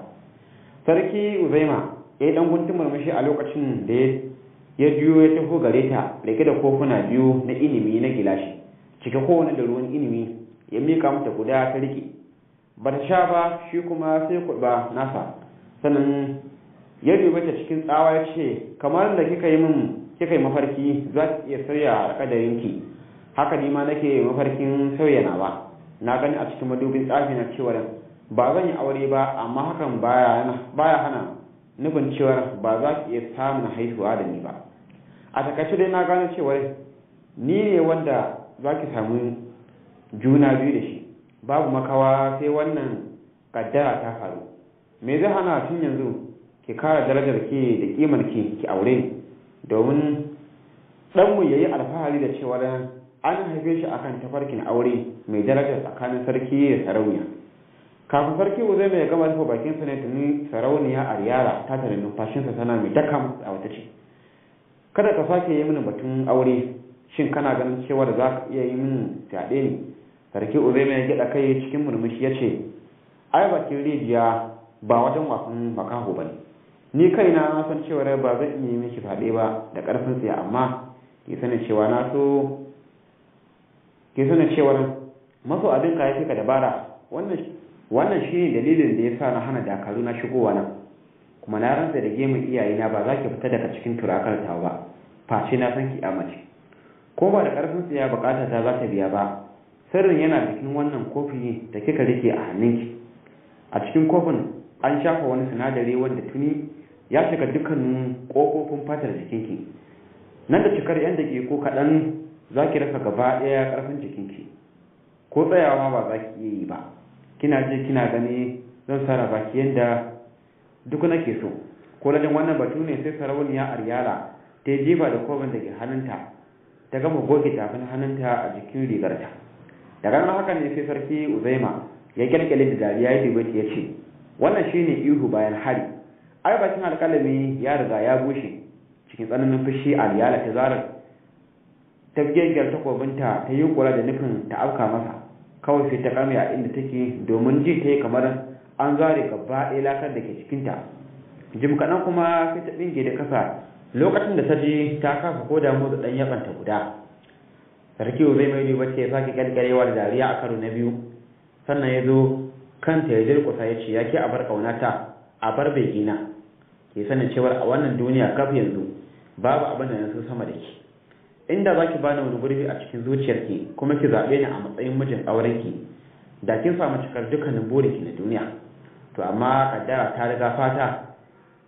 sarki uzaima ya yi ɗan guntun murmushi a lokacin da ya juyo ya taho gare ta rike da kofuna biyu na ilimi na gilashi cike kowane da ruwan ilimi ya mika mata guda ta rike ba ta sha ba shi kuma sai kuɗa nasa sannan ya dubi ta cikin tsawa ya ce kamar da kika yi min kika yi mafarki za ki iya sauya alƙadarinki haka ni ma nake mafarkin sauya nawa na gani a cikin madubin tsafi na cewa ba zan yi aure ba amma hakan baya hana nufin cewar ba za ki iya samun haihuwa da ni ba a takaice dai na gane cewar ni ne wanda za ki samu juna biyu da shi babu makawa sai wannan kaddara ta faru me zai hana tun yanzu ki kara darajar ke da kimar ki ki aure ni domin ɗanmu ya yi alfahari da cewar an haife shi akan tafarkin aure mai darajar tsakanin sarki da sarauniya kafin sarki uzai mai gama rufe bakinsa ne tuni sarauniya a riyara ta tare numfashinsa tana mai daka a wata ce kada ka sake yi mini batun aure shin kana ganin cewar za ka iya yi min fyaɗe ne sarki uzai mai gyaɗa kai cikin murmushi ya ce ai bakin rijiya ba wajen wasan makaho ba ne ni kaina na san cewar ba zan iya yi miki fyaɗe ba da ƙarfin tsaye amma ki sani cewa na so ki sani cewar maso abin ka ya ka dabara wannan wannan shine dalilin da ya sa na hana dakaru na shigowa nan kuma na rantsa da gemun iyayena ba za ki fita daga cikin turakar ta ba face na san ki amace ko ba da karfin tsiya bukata ta za ta biya ba sirrin yana cikin wannan kofi da kika rike a hannunki a cikin kofin an shafa wani sinadari wanda tuni ya shiga dukkanin kofofin fatar jikinki nan da cikar yan dake ko kaɗan za ki rasa gaba ɗaya ƙarfin jikinki ko tsayawa ba za ki iya yi ba kina je kina gani zan sarrafa ki yanda duk nake so ko lajin wannan batu ne sai sarauniya aryala ta yi jefa da kofin da ke hannunta ta gama goge tafin hannunta a jikin rigarta daga nan haka ne sai sarki uzaima ya kyalkyale da dariya ya dubi ya ce wannan shine ihu bayan hari ai bakin alƙalami ya riga ya bushe cikin tsananin fushi aryala ta zarar ta gyaggyar takobinta ta yi kula da nufin ta afka masa kawai sai ta kame a inda take domin ji ta yi kamar an zare gaba ɗaya lakar da ke cikinta jim kaɗan kuma sai ta ɗinge da kasa lokacin da ta ji ta kafa ko da motsa ɗan yabanta guda sarki zai mai duba ce ya sake kyalkyarewa da dariya a karo na biyu sannan ya zo kanta ya durƙusa ya ce ya ke a bar ƙaunata a bar begina ke sanin cewar a wannan duniya kaf yanzu babu abin da na so sama da ke inda za ki bani wani gurbi a cikin zuciyarki kuma ki zaɓe ni a matsayin mijin aurenki da kin samu cikar dukkanin burinki na duniya to amma kaddara ta riga fata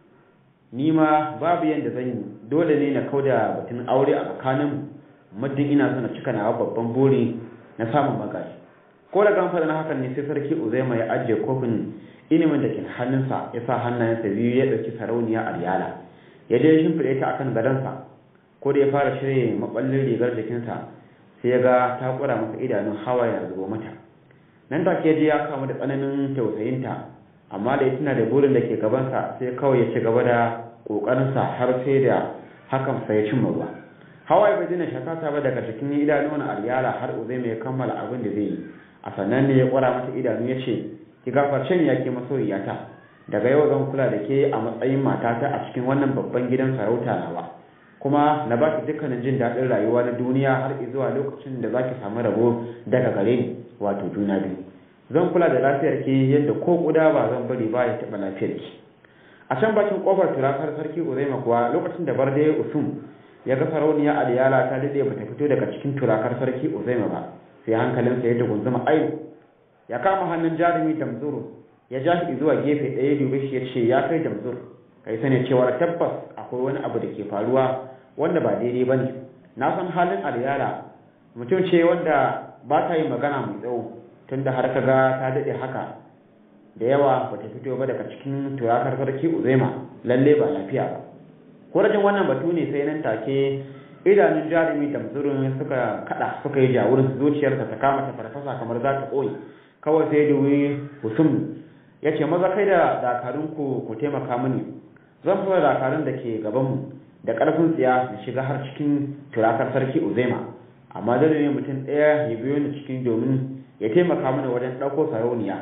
ni ma babu yadda zan yi dole ne na kauda batun aure a tsakanin muddin ina son na cika nawa babban buri na samun magaji ko da gan na hakan ne sai sarki uzaima ya ajiye kofin ilimin da ke hannunsa ya sa hannayensa biyu ya ɗauki sarauniya aryala ya je shimfiɗe ta akan gadonsa ko da ya fara shirye maballin rigar jikinsa sai ya ga ta kura masa idanun hawa ya zubo mata nan da ke ji ya kamu da tsananin tausayinta amma da ya tuna da burin da ke gabansa sai kawai ya ci gaba da ƙoƙarinsa har sai da hakan sai ya cimma ruwa hawaye bai dina shakata ba daga cikin idanun aryala har uzai mai kammala abin da zai yi a sannan ne ya kwara mata idanu ya ce ki gafarce ni ya ke masoyiyata daga yau zan kula da ke a matsayin matata a cikin wannan babban gidan sarauta nawa kuma na ba ki dukkanin jin daɗin rayuwa na duniya har zuwa lokacin da za ki samu rabo daga gare ni wato juna biyu zan kula da lafiyar ki yadda ko kuda ba zan bari ba ya taɓa lafiyar ki a can bakin kofar turakar sarki uzaima kuwa lokacin da barde usum ya ga sarauniya aliyala ta daɗe bata fito daga cikin turakar sarki uzaima ba sai hankalinsa ya dugunzuma ai ya kama hannun jarumi damzuru ya ja shi zuwa gefe ɗaya dube shi ya ce ya kai damzur kai sani cewa tabbas akwai wani abu da ke faruwa wanda ba daidai ba ne na san halin alyala mutum ce wanda ba ta yi magana mai tsawo tunda har ka ga ta daɗe haka da yawa ba ta fito ba daga cikin turakar sarki uzaima lalle ba lafiya ba ko rajin wannan batu ne sai nan take idanun jarumi damzurin suka kada suka yi jawurin zuciyarsa ta kama ta farfasa kamar za ta koyi kawai sai duwi husum ya ce maza kai da dakarunku ku taimaka mini zan fara dakarun da ke gabanmu da ƙarfin tsiya na shiga har cikin turakar sarki uzaima amma dole ne mutum ɗaya ya biyo ni cikin domin ya taimaka mana wajen ɗauko sarauniya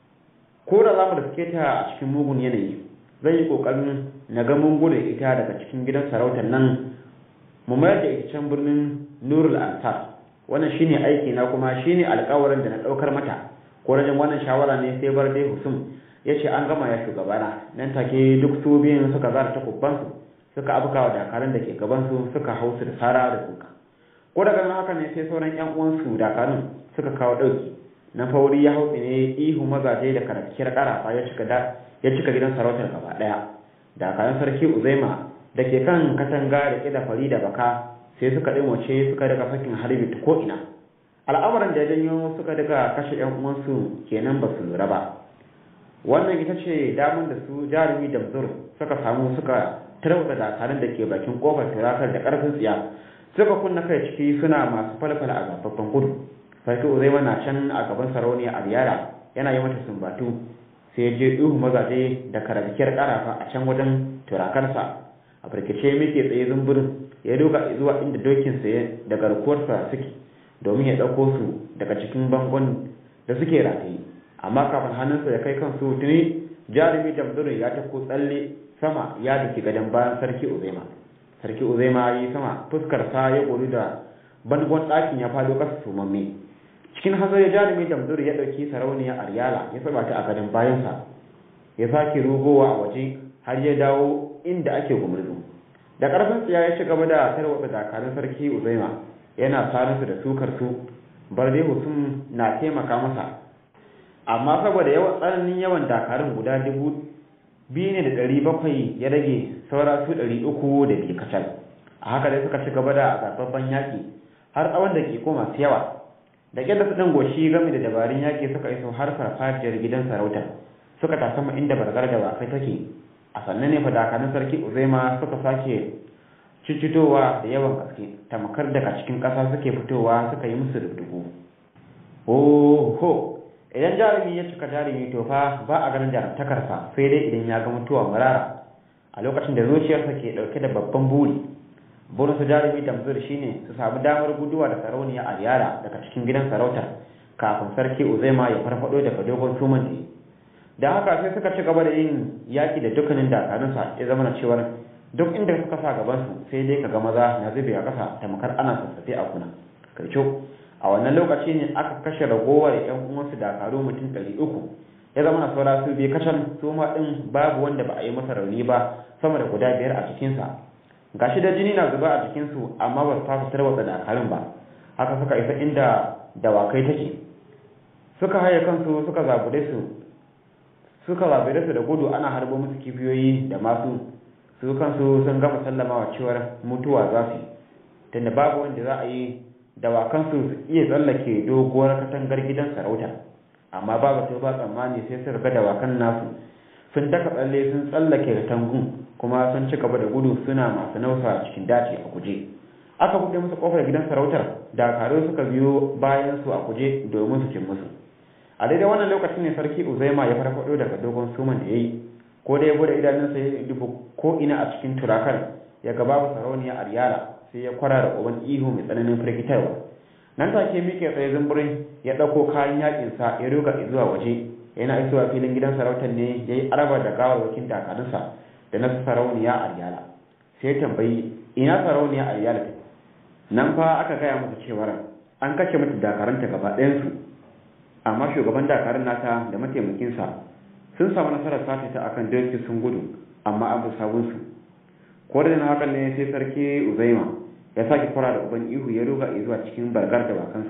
ko da za mu riske ta a cikin mugun yanayi zan yi ƙoƙarin na ga mun gudu ita daga cikin gidan sarautar nan mu mayar da ita can birnin nurul ansar wannan shine aiki na kuma shine alƙawarin da na ɗaukar mata ko rajin wannan shawara ne sai bar dai husum ya ce an gama ya shugabana nan take duk su biyun suka zara takubbansu suka abuka wa dakarun da ke gabansu suka hau su da sara da suka ko daga nan haka ne sai sauran yan uwansu dakarun suka kawo ɗauki na fauri ya hau ne ihu mazaje da karakiyar ƙarafa ya cika da ya cika gidan sarautar gaba ɗaya dakarun sarki uzaima da ke kan katanga da ƙida fari da baka sai suka ɗimoce suka daga fakin harbi ta ko'ina al'amuran da ya janyo suka daga kashe yan uwansu kenan ba su lura ba wannan ita ce damar da su jarumi da zur suka samu suka tarwata dakarun da ke bakin kofar turakar da karfin tsiya suka kunna kai ciki suna masu falfala a gababban gudu sarki uzaima na can a gaban sarauniya a riyara yana yi mata sumbatu sai ya je ihu mazaje da karabikiyar karafa a can wajen turakarsa a firkice muke tsaye zumburin ya duka zuwa inda dokinsa da garkuwarsa suke domin ya ɗauko su daga cikin bangon da suke rataye amma kafin hannunsa ya kai kansu tuni jarumi damdurin ya tako tsalle sama ya dake gadon bayan sarki uzaima sarki uzaima yi sama fuskar sa ya gori da bangon ɗakin ya fado ƙasa sumamme cikin hanzari jarumi damdurin ya ɗauki sarauniya aryala ya saba ta a gadon bayansa ya sake rugowa a waje har ya dawo inda ake gumurzu da ƙarfin tsiya ya ci gaba da tarwatsa dakarun sarki uzaima yana sarinsu da sukar su barde husum na taimaka masa amma saboda yawan tsananin yawan dakarun guda dubu biyu ne da ɗari bakwai ya rage saura su ɗari uku da biyu kacal a haka dai suka ci gaba da zababban yaƙi har tsawon da ke koma su yawa da ƙyar da su ɗan goshi game da dabarun yaƙi suka iso har farfajiyar gidan sarauta suka tasama inda bargar da wakai take a sannan ne fa dakarun sarki uzaima suka sake ciccitowa da yawan gaske tamkar daga cikin ƙasa suke fitowa suka yi musu rubdugu ho idan jarumi ya cika jarumi to fa ba a ganin jarumtakarsa sai dai idan ya ga mutuwa marara a lokacin da zuciyarsa ke ɗauke da babban buri burin su jarumi damzur shine su samu damar guduwa da sarauniya a yara daga cikin gidan sarautar kafin sarki uzaima ya farfado daga dogon suman da yi da haka sai suka ci gaba da yin yaki da dukkanin dakarunsa ya zama na cewar duk inda suka sa gabansu sai dai ka ga maza na zube a ƙasa tamkar ana sassafe a kuna kai a wannan lokaci ne aka kashe ragowar yan uwansu dakaru mutum ɗari uku ya zama na saura su biyu kacal su ma ɗin babu wanda ba a yi masa rauni ba sama da guda biyar a cikinsa gashi da jini na zuba a jikinsu amma ba su fasa tarwatsa dakarun ba haka suka isa inda dawakai take suka haye kansu suka zabure su suka zabure su da gudu ana harbo musu kifiyoyi da masu su kansu sun gama sallama wa cewar mutuwa za su tunda babu wanda za a yi dawakansu su iya tsallake doguwar katangar gidan sarauta amma babu sai ba tsammani sai su ga dawakan nasu sun daka tsalle sun tsallake katangun kuma sun ci gaba da gudu suna masu nausa cikin daji a guje aka buɗe musu kofar gidan sarautar dakaru suka biyo bayan su a guje domin su cin musu a daidai wannan lokacin ne sarki uzaima ya farfado daga dogon suman da ya yi ko da ya bude idanunsa ya dubu ko ina a cikin turakar ya ga babu sarauniya aryala sai ya kwara da uban ihu mai tsananin firgitarwa nan take mike tsaye zumburin ya ɗauko kayan yakinsa ya ruga zuwa waje yana isowa filin gidan sarautar ne ya yi araba da gawarwakin dakarunsa da na sarauniya aryala sai tambayi ina sarauniya aryala ta nan fa aka gaya masa cewar an kashe mata dakaranta gaba ɗayansu amma shugaban dakarun nata da mataimakinsa sun samu nasarar sace ta akan doki sun gudu amma an bi sabunsu ko da hakan ne sai sarki uzaima ya sake fara da uban ihu ya ruga zuwa cikin bargar da bakansa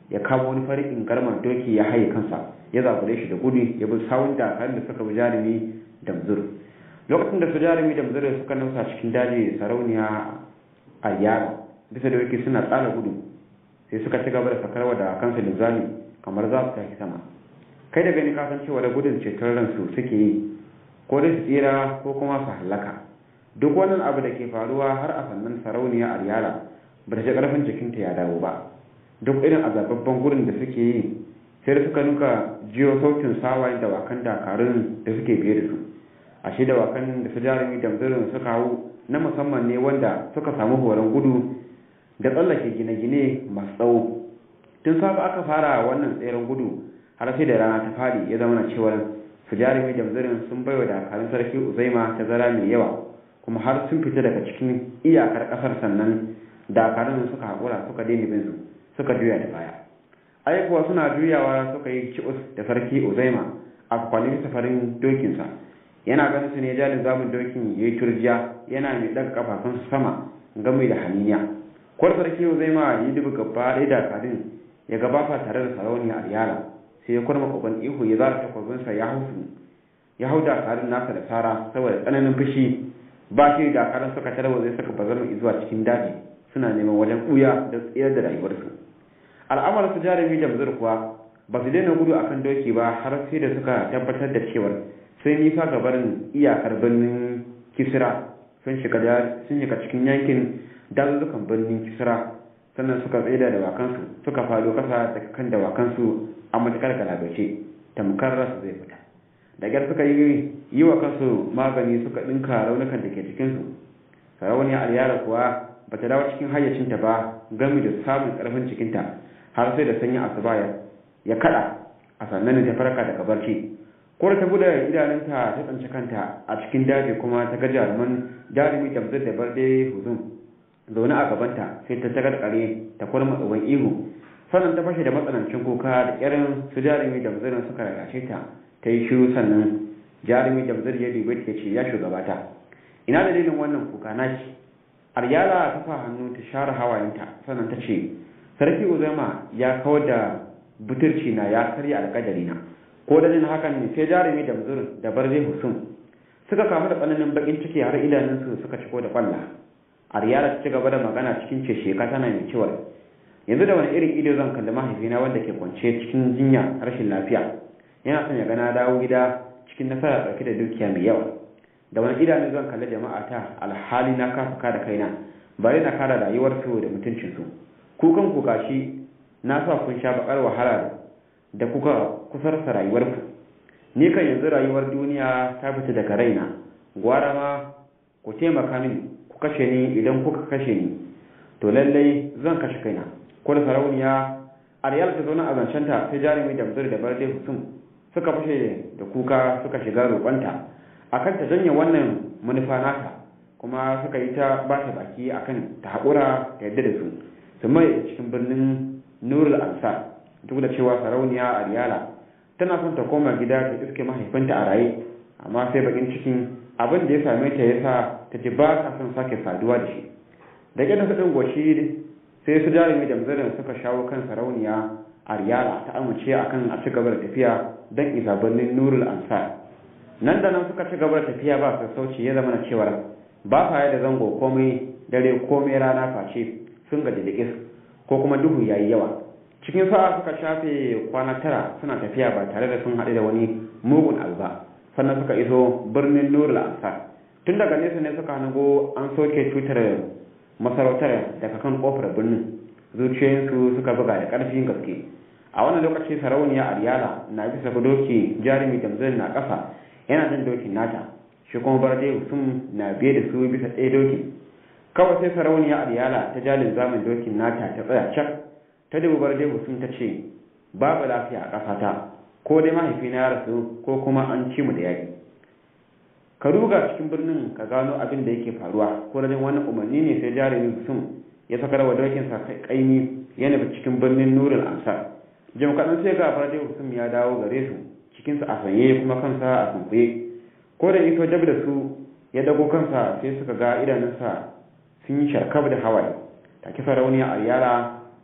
ya kama wani farin ingarman doki ya haye kansa ya zagure shi da gudu ya bi sawun dakarun da suka bi jarumi damzur lokacin da su jarumi damzur suka nausa cikin daji sarauniya a yara bisa da doki suna tsala gudu sai suka ci gaba da sakarwa da kansu linzami kamar za su tafi sama kai da gani ka san cewa da gudun ceton ransu suke yi ko da su tsira ko kuma su hallaka duk wannan abu da ke faruwa har a sannan sarauniya aryala ba ta ji karfin jikinta ya dawo ba duk irin azababban gurin da suke yi sai da suka nuka jiyo sautin sawayen dawakan dakarun da suke biye da su ashe dawakan da su jarumi damzirin suka hau na musamman ne wanda suka samu horon gudu da tsallake gine-gine masu tsawo tun safe aka fara wannan tseren gudu har sai da rana ta fadi ya zama na cewar su jarumi damzirin sun baiwa dakarun sarki uzaima tazara mai yawa kuma har sun fita daga cikin iyakar kasar sannan dakarun suka haƙura suka daina bin su suka juya da baya ai kuwa suna juyawa suka yi ki'us da sarki uzaima a kwanin safarin dokinsa yana ganin su ne jalin zamun dokin ya yi turjiya yana mai ɗaga kafafunsa sama game da haniniya kwar sarki uzaima ya dubi gaba ɗaya dakarun ya gabata tare da sarauniya aryala sai ya kurma kogon ihu ya zara takwabinsa ya hau su ya hau dakarun nasa da sara saboda tsananin fushi ba shi dakarun suka tarwa zai suka bazar zuwa cikin daji suna neman wajen ɓuya da tsayar da rayuwarsu al'amarin su jarumi da muzur kuwa ba su daina gudu akan doki ba har sai da suka tabbatar da cewar sai nisa ga barin iyakar birnin kisra sun shiga sun shiga cikin yankin dazuzzukan birnin kisra sannan suka tsaye da dawakansu suka fado kasa daga kan dawakansu a matakar galabace tamkar rasu zai fita da gyar suka yi yi wa kansu magani suka ɗinka raunukan da ke cikinsu sarauniya alyara kuwa ba ta dawo cikin hayyacinta ba gami da samun ƙarfin cikinta har sai da sanyi asuba ya kada a sannan ta farka daga barci ko da ta bude idanunta ta tsanci kanta a cikin daji kuma ta ga jaruman jarumi tamzir da barde huzum zaune a gabanta sai ta tagar kare ta kurma tsohon ihu sannan ta fashe da matsanancin kuka da kirin su jarumi damzirin suka rarrashe ta ta yi shiru sannan jarumi damzir ya dubi ta ce ya shugabata ina dalilin wannan kuka naci aryala ta sa hannu ta share hawayenta sannan ta ce sarki uzaima ya kawar da buturci na ya karya alƙadari na ko da jin hakan ne sai jarumi da muzur da barze husum suka kamu da tsananin bakin ciki har idanunsu suka ciko da kwalla aryala ta ci gaba da magana cikin ce sheka tana mai ciwar yanzu da wani irin ido zan kalli mahaifina wanda ke kwance cikin jinya rashin lafiya yana son ya gana dawo gida cikin nasara ɗauke da dukiya mai yawa da wani idanu zan kalli jama'a ta alhali na kasa kada kaina bari na kara rayuwarsu da mutuncinsu kukan ku gashi na sa kun sha bakar wahala da kuka kusarsa rayuwarku ni kan yanzu rayuwar duniya ta fita daga raina gwara ma ku taimaka min ku kashe ni idan kuka kashe ni to lallai zan kashe kaina ko da sarauniya ariyal ta zauna a zancenta sai jarumi da muzur da barde husum suka fashe da kuka suka shiga roƙonta akan ta janye wannan manufa nata kuma suka yi ta ba ta baki akan ta haƙura ta yadda da su su mai cikin birnin nurul ansar duk da cewa sarauniya ariyala tana son ta koma gida ta iske mahaifinta a raye amma sai bakin cikin abin da ya same ta yasa ta ji ba ta son sake saduwa da shi da ƙyar da goshi sai su jarumi da muzarin suka shawo kan sarauniya ariyala ta amince akan a ci gaba da tafiya don isa birnin nurul ansar nan da nan suka ci gaba da tafiya ba sassauci ya zama na cewar ba sa da zango komai dare komai rana face sun gaji da is ko kuma duhu ya yi yawa cikin sa'a suka shafe kwana tara suna tafiya ba tare da sun haɗu da wani mugun abu ba sannan suka iso birnin nurul ansar tun daga nesa ne suka hango an soke tutar masarautar daga kan kofar birnin zuciyoyinsu suka buga da ƙarfin gaske a wannan lokaci sarauniya aryala na bisa doki jarumi damzin na ƙasa yana jin dokin nata shi kuma barde sun na biye da su bisa ɗaya dokin kawai sai sarauniya aryala ta jalin zamin dokin nata ta tsaya cak ta dubu barde sun ta ce babu lafiya a ƙasata ko dai mahaifina ya rasu ko kuma an ci mu da yaƙi ka ruga cikin birnin ka gano abin da yake faruwa ko rajin wannan umarni ne sai jarumi sun ya sakar wa dokinsa kaimi ya nufi cikin birnin nurul ansar jim kaɗan sai ga farde husum ya dawo gare su cikinsa a sanye kuma kansa a sunkuye ko da iso dab da su ya dago kansa sai suka ga idanunsa sun yi sharkab da hawaye take sarauniya aryala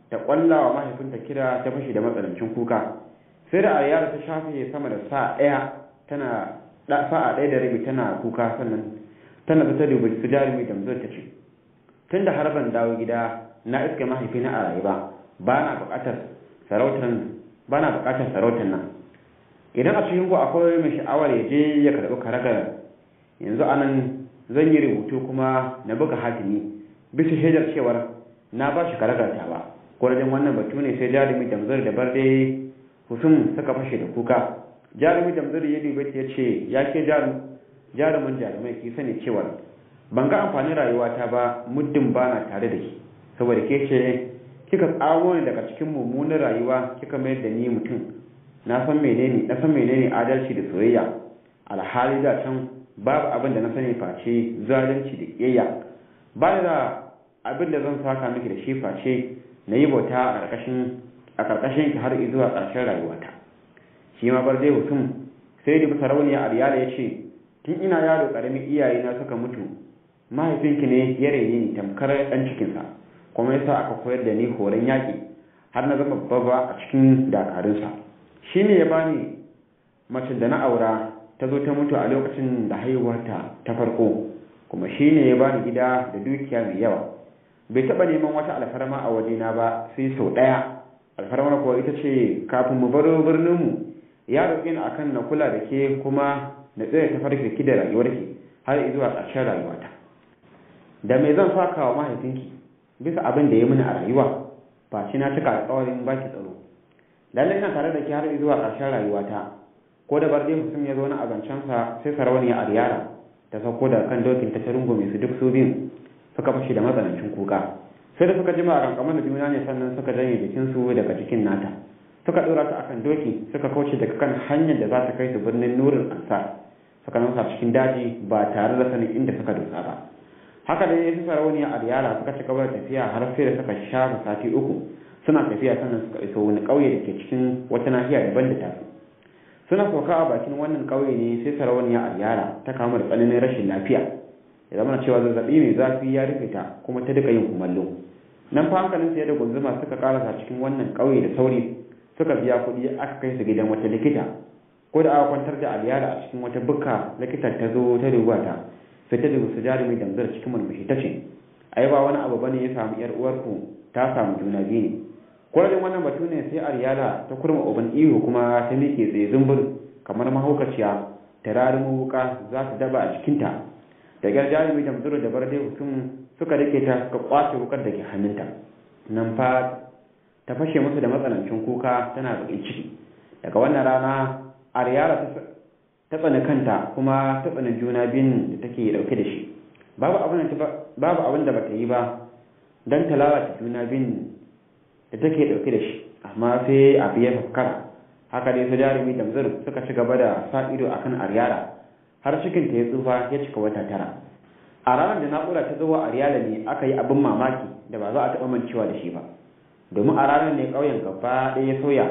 ta kwalla wa mahaifinta kira ta fashe da matsanancin kuka sai da aryara ta shafe sama da sa'a ɗaya tana sa'a ɗaya da rabi tana kuka sannan tana ta dubi su jarumi da ta ce tun da har ban dawo gida na iska mahaifina a rayu ba ba na buƙatar sarautar ba na buƙatar sarautar nan idan a cikin ku akwai mai sha'awar ya je ya karɓi karagar yanzu anan zan yi rubutu kuma na buga hatimi bisa shaidar cewar na ba shi karagar ta ba kwarajin wannan batu ne sai jarumi damzar da barde husum suka fashe da kuka jarumi damzar ya dubi ya ce ya ke jarumin jarumai ki sani cewar ban ga amfanin rayuwata ba muddin ba na tare da ki saboda ke ce kika tsamo ni daga cikin mummunan rayuwa kika mayar da ni mutum na san menene na san menene adalci da soyayya alhali da can babu abin da na sani face zalunci da kiyayya ba da abin da zan saka miki da shi face na yi bauta a ƙarƙashin a ƙarƙashin ki har zuwa ƙarshen rayuwata shi ma bar zai mutum sai da bisa rauniya ariyala ya ce tun ina yaro ƙaramin iyaye na suka mutu mahaifinki ne ya rene ni tamkar ɗan cikinsa kuma yasa aka koyar da ni horon yaƙi har na zama babba a cikin dakarunsa shi ne ya bani mace da na aura ta zo ta mutu a lokacin da haihuwarta ta farko kuma shi ne ya bani gida da dukiya mai yawa bai taɓa neman wata alfarma a wajena ba sai sau ɗaya alfarmar kuwa ita ce kafin mu baro birninmu ya roƙi ni akan na kula da ke kuma na tsaya ta farke ki da rayuwarki har zuwa ƙarshen rayuwata da me zan saka wa mahaifinki bisa abin da ya mini a rayuwa ba shi na cika alƙawarin baki tsaro lallai ina tare da ke har zuwa ƙarshen rayuwata ko da barde mutum ya zo na azancensa sai sarauniya ariyara ta sauko da kan dokin ta ta rungume su duk su biyun suka fashi da matsanancin kuka sai da suka jima a rankamar da juna ne sannan suka janye jikinsu daga jikin nata suka ɗora ta akan doki suka kauce daga kan hanyar da za ta kai su birnin nurin ansar suka nausa cikin daji ba tare da sanin inda suka dosa ba haka da ya fi sarauniya ariyara suka ci gaba da tafiya har sai da suka shafa sati uku suna tafiya sannan suka iso wani ƙauye da ke cikin wata nahiya daban da tasu suna sauka a bakin wannan ƙauye ne sai sarauniya ariyara ta kama da tsananin rashin lafiya ya zama cewa zazzabi mai zafi ya rufe ta kuma ta duka yin kumallo nan fa hankalin ya da gunzuma suka karasa cikin wannan ƙauye da sauri suka biya kuɗi aka kai su gidan wata likita ko da aka kwantar da aliyara a cikin wata bukka likitan ta zo ta duba ta sai ta dubi su jarumi damzar cikin murmushi ta ce ai ba wani abu bane ya samu yar uwarku ta samu juna biyu ne kwarajin wannan batu ne sai ariyala ta kurma uban ihu kuma ta miƙe tsaye zumbur kamar mahaukaciya ta rarumu wuka za su daba a cikinta da gyar jarumi da muzuru da barde mutum suka rike ta suka kwace wukar da ke hannunta nan fa ta fashe musu da matsanancin kuka tana bakin ciki daga wannan rana ariyala ta tsani kanta kuma ta tsani juna biyun da take dauke da shi babu abin da bata yi ba don ta lalata juna biyun da take dauke da shi amma sai abu ya fuskara haka dai su jarumi da muzuru suka ci gaba da sa ido akan ariyala har cikin ta ya tsufa ya cika wata tara a ranar da na'ura ta zuwa a riyala ne aka yi abin mamaki da ba za a taɓa mancewa da shi ba domin a ranar ne ƙauyen gaba ɗaya ya sauya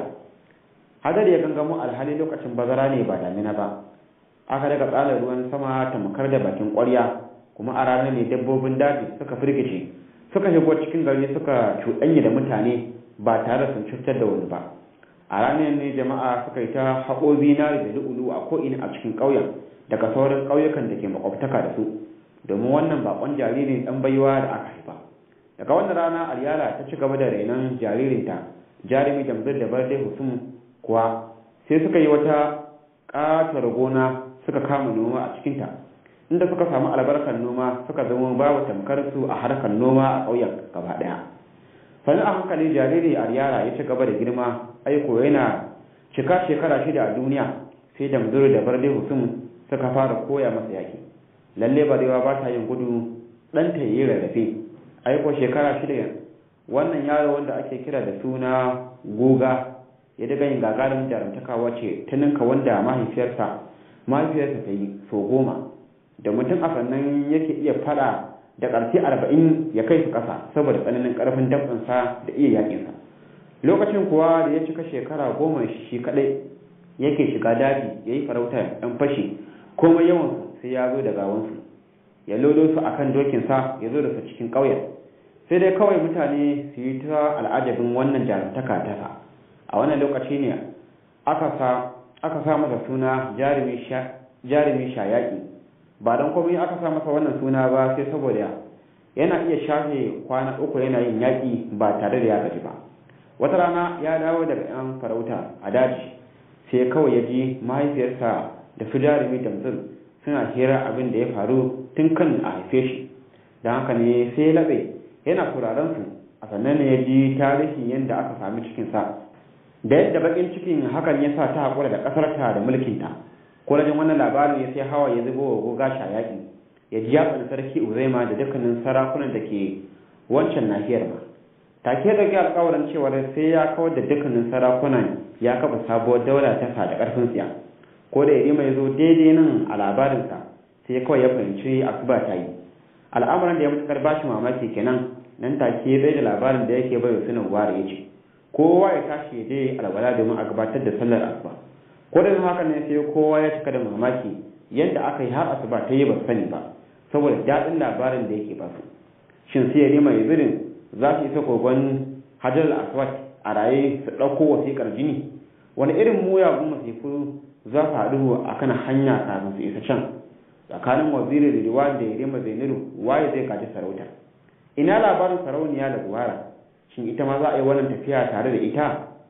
hadar ya gangamo alhali lokacin bazara ne ba damina ba aka daga tsalar ruwan sama tamkar da bakin ƙwarya kuma a ranar ne dabbobin daji suka firgice suka shigo cikin gari suka cuɗanya da mutane ba tare sun cutar da wani ba a ranar ne jama'a suka yi ta haƙo zinari da lu'ulu a ko'ina a cikin ƙauyen daga sauran ƙauyukan da ke makwabtaka da su domin wannan bakon jaririn ɗan baiwa da aka haifa daga wannan rana alyala ta ci gaba da renon jaririnta jarumi damzir da barde husum kuwa sai suka yi wata ƙatar gona suka kama noma a cikinta inda suka samu albarkar noma suka zama babu tamkar su a harkar noma a ƙauyen gaba ɗaya sannan a hankali jariri aryala ya ci gaba da girma aiko yana cika shekara shida a duniya sai damzir da barde husum suka fara koya masa yaki lalle barewa ba ta yin gudu ɗanta ya yi rarrafe aiko shekara shida wannan yaro wanda ake kira da suna goga ya daga yin gagarin jarumtaka wace ta ninka wanda mahaifiyarsa mahaifiyarsa ta yi so goma da mutum a sannan yake iya fada da ƙarfi arba'in ya kai su ƙasa saboda tsananin ƙarfin dabinsa da iya yaƙinsa lokacin kuwa da ya cika shekara goma shi kaɗai yake shiga daji ya yi farautar ɗan fashi komai yawansu sai ya zo da gawansu ya lodo su akan dokinsa ya zo da su cikin ƙauyen sai dai kawai mutane su yi ta al'ajabin wannan jarumtaka tasa a wannan lokaci ne aka sa masa suna jarumi shayaki ba don komai aka sa masa wannan suna ba sai saboda yana iya shafe kwana uku yana yin yaƙi ba tare da ya gaji ba wata rana ya dawo daga yan farauta a daji sai kawai ya ji mahaifiyarsa da su jarumi damzil suna hira abin da ya faru tun kan a haife shi don haka ne sai ya laɓe yana kuraren su a sannan ne ya ji tarihin yadda aka sami cikinsa da yadda bakin cikin hakan ya sa ta haƙura da ƙasarta da mulkinta ko rajin wannan labarin ya sai hawa ya zubo wa goga yaƙi ya ji yaƙin sarki uzaima da dukkanin sarakunan da ke wancan nahiyar ma take da alƙawarin cewa sai ya kawar da dukkanin sarakunan ya kafa sabuwar daula ta sa da ƙarfin tsiya ko da yarima ya zo daidai nan a labarinsa sai kawai ya fahimci asuba ta yi al'amuran da ya matuƙar bashi mamaki kenan nan take ya da labarin da yake bai sunan ware ya ce kowa ya tashi ya je alwala domin a gabatar da sallar asuba ko da haka ne sai kowa ya cika da mamaki yadda aka yi har asuba ta yi ba sani ba saboda daɗin labarin da yake ba su shin sai ya mai zirin za su isa kogon hajar al-aswad a raye su ɗauko wasiƙar jini wani irin muyagun masifu za su haɗu a kan hanya kafin su isa can tsakanin waziri da riwa da yarima zainiru waye zai kaji sarauta ina labarin sarauniya da buhara shin ita ma za a yi wannan tafiya tare da ita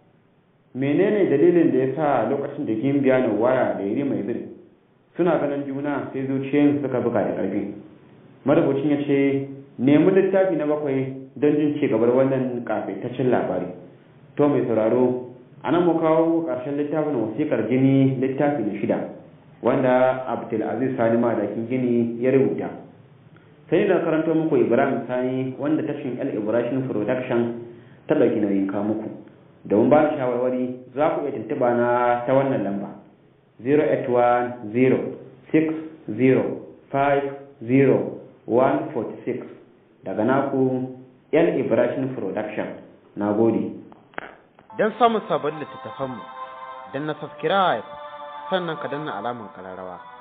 menene dalilin da ya sa lokacin da gimbiya na wara da yarima ziri suna ganin juna sai zuciyoyin suka buga da ƙarfi marubucin ya ce nemi littafi na bakwai don jin ci gabar wannan kafetaccen labari to mai sauraro a nan mu kawo ƙarshen littafin wasiƙar gini littafi na shida wanda abdulaziz sani madakin gini ya rubuta sai da karanto muku ibrahim sani wanda tashin el ibrahim production ta ɗauki nauyin kawo muku domin ba shawarwari za ku iya tuntuɓa na ta wannan lamba 08106050146 daga naku el ibrahim production na gode don samun sabon littattafanmu don na subscribe sannan ka danna alamar kararrawa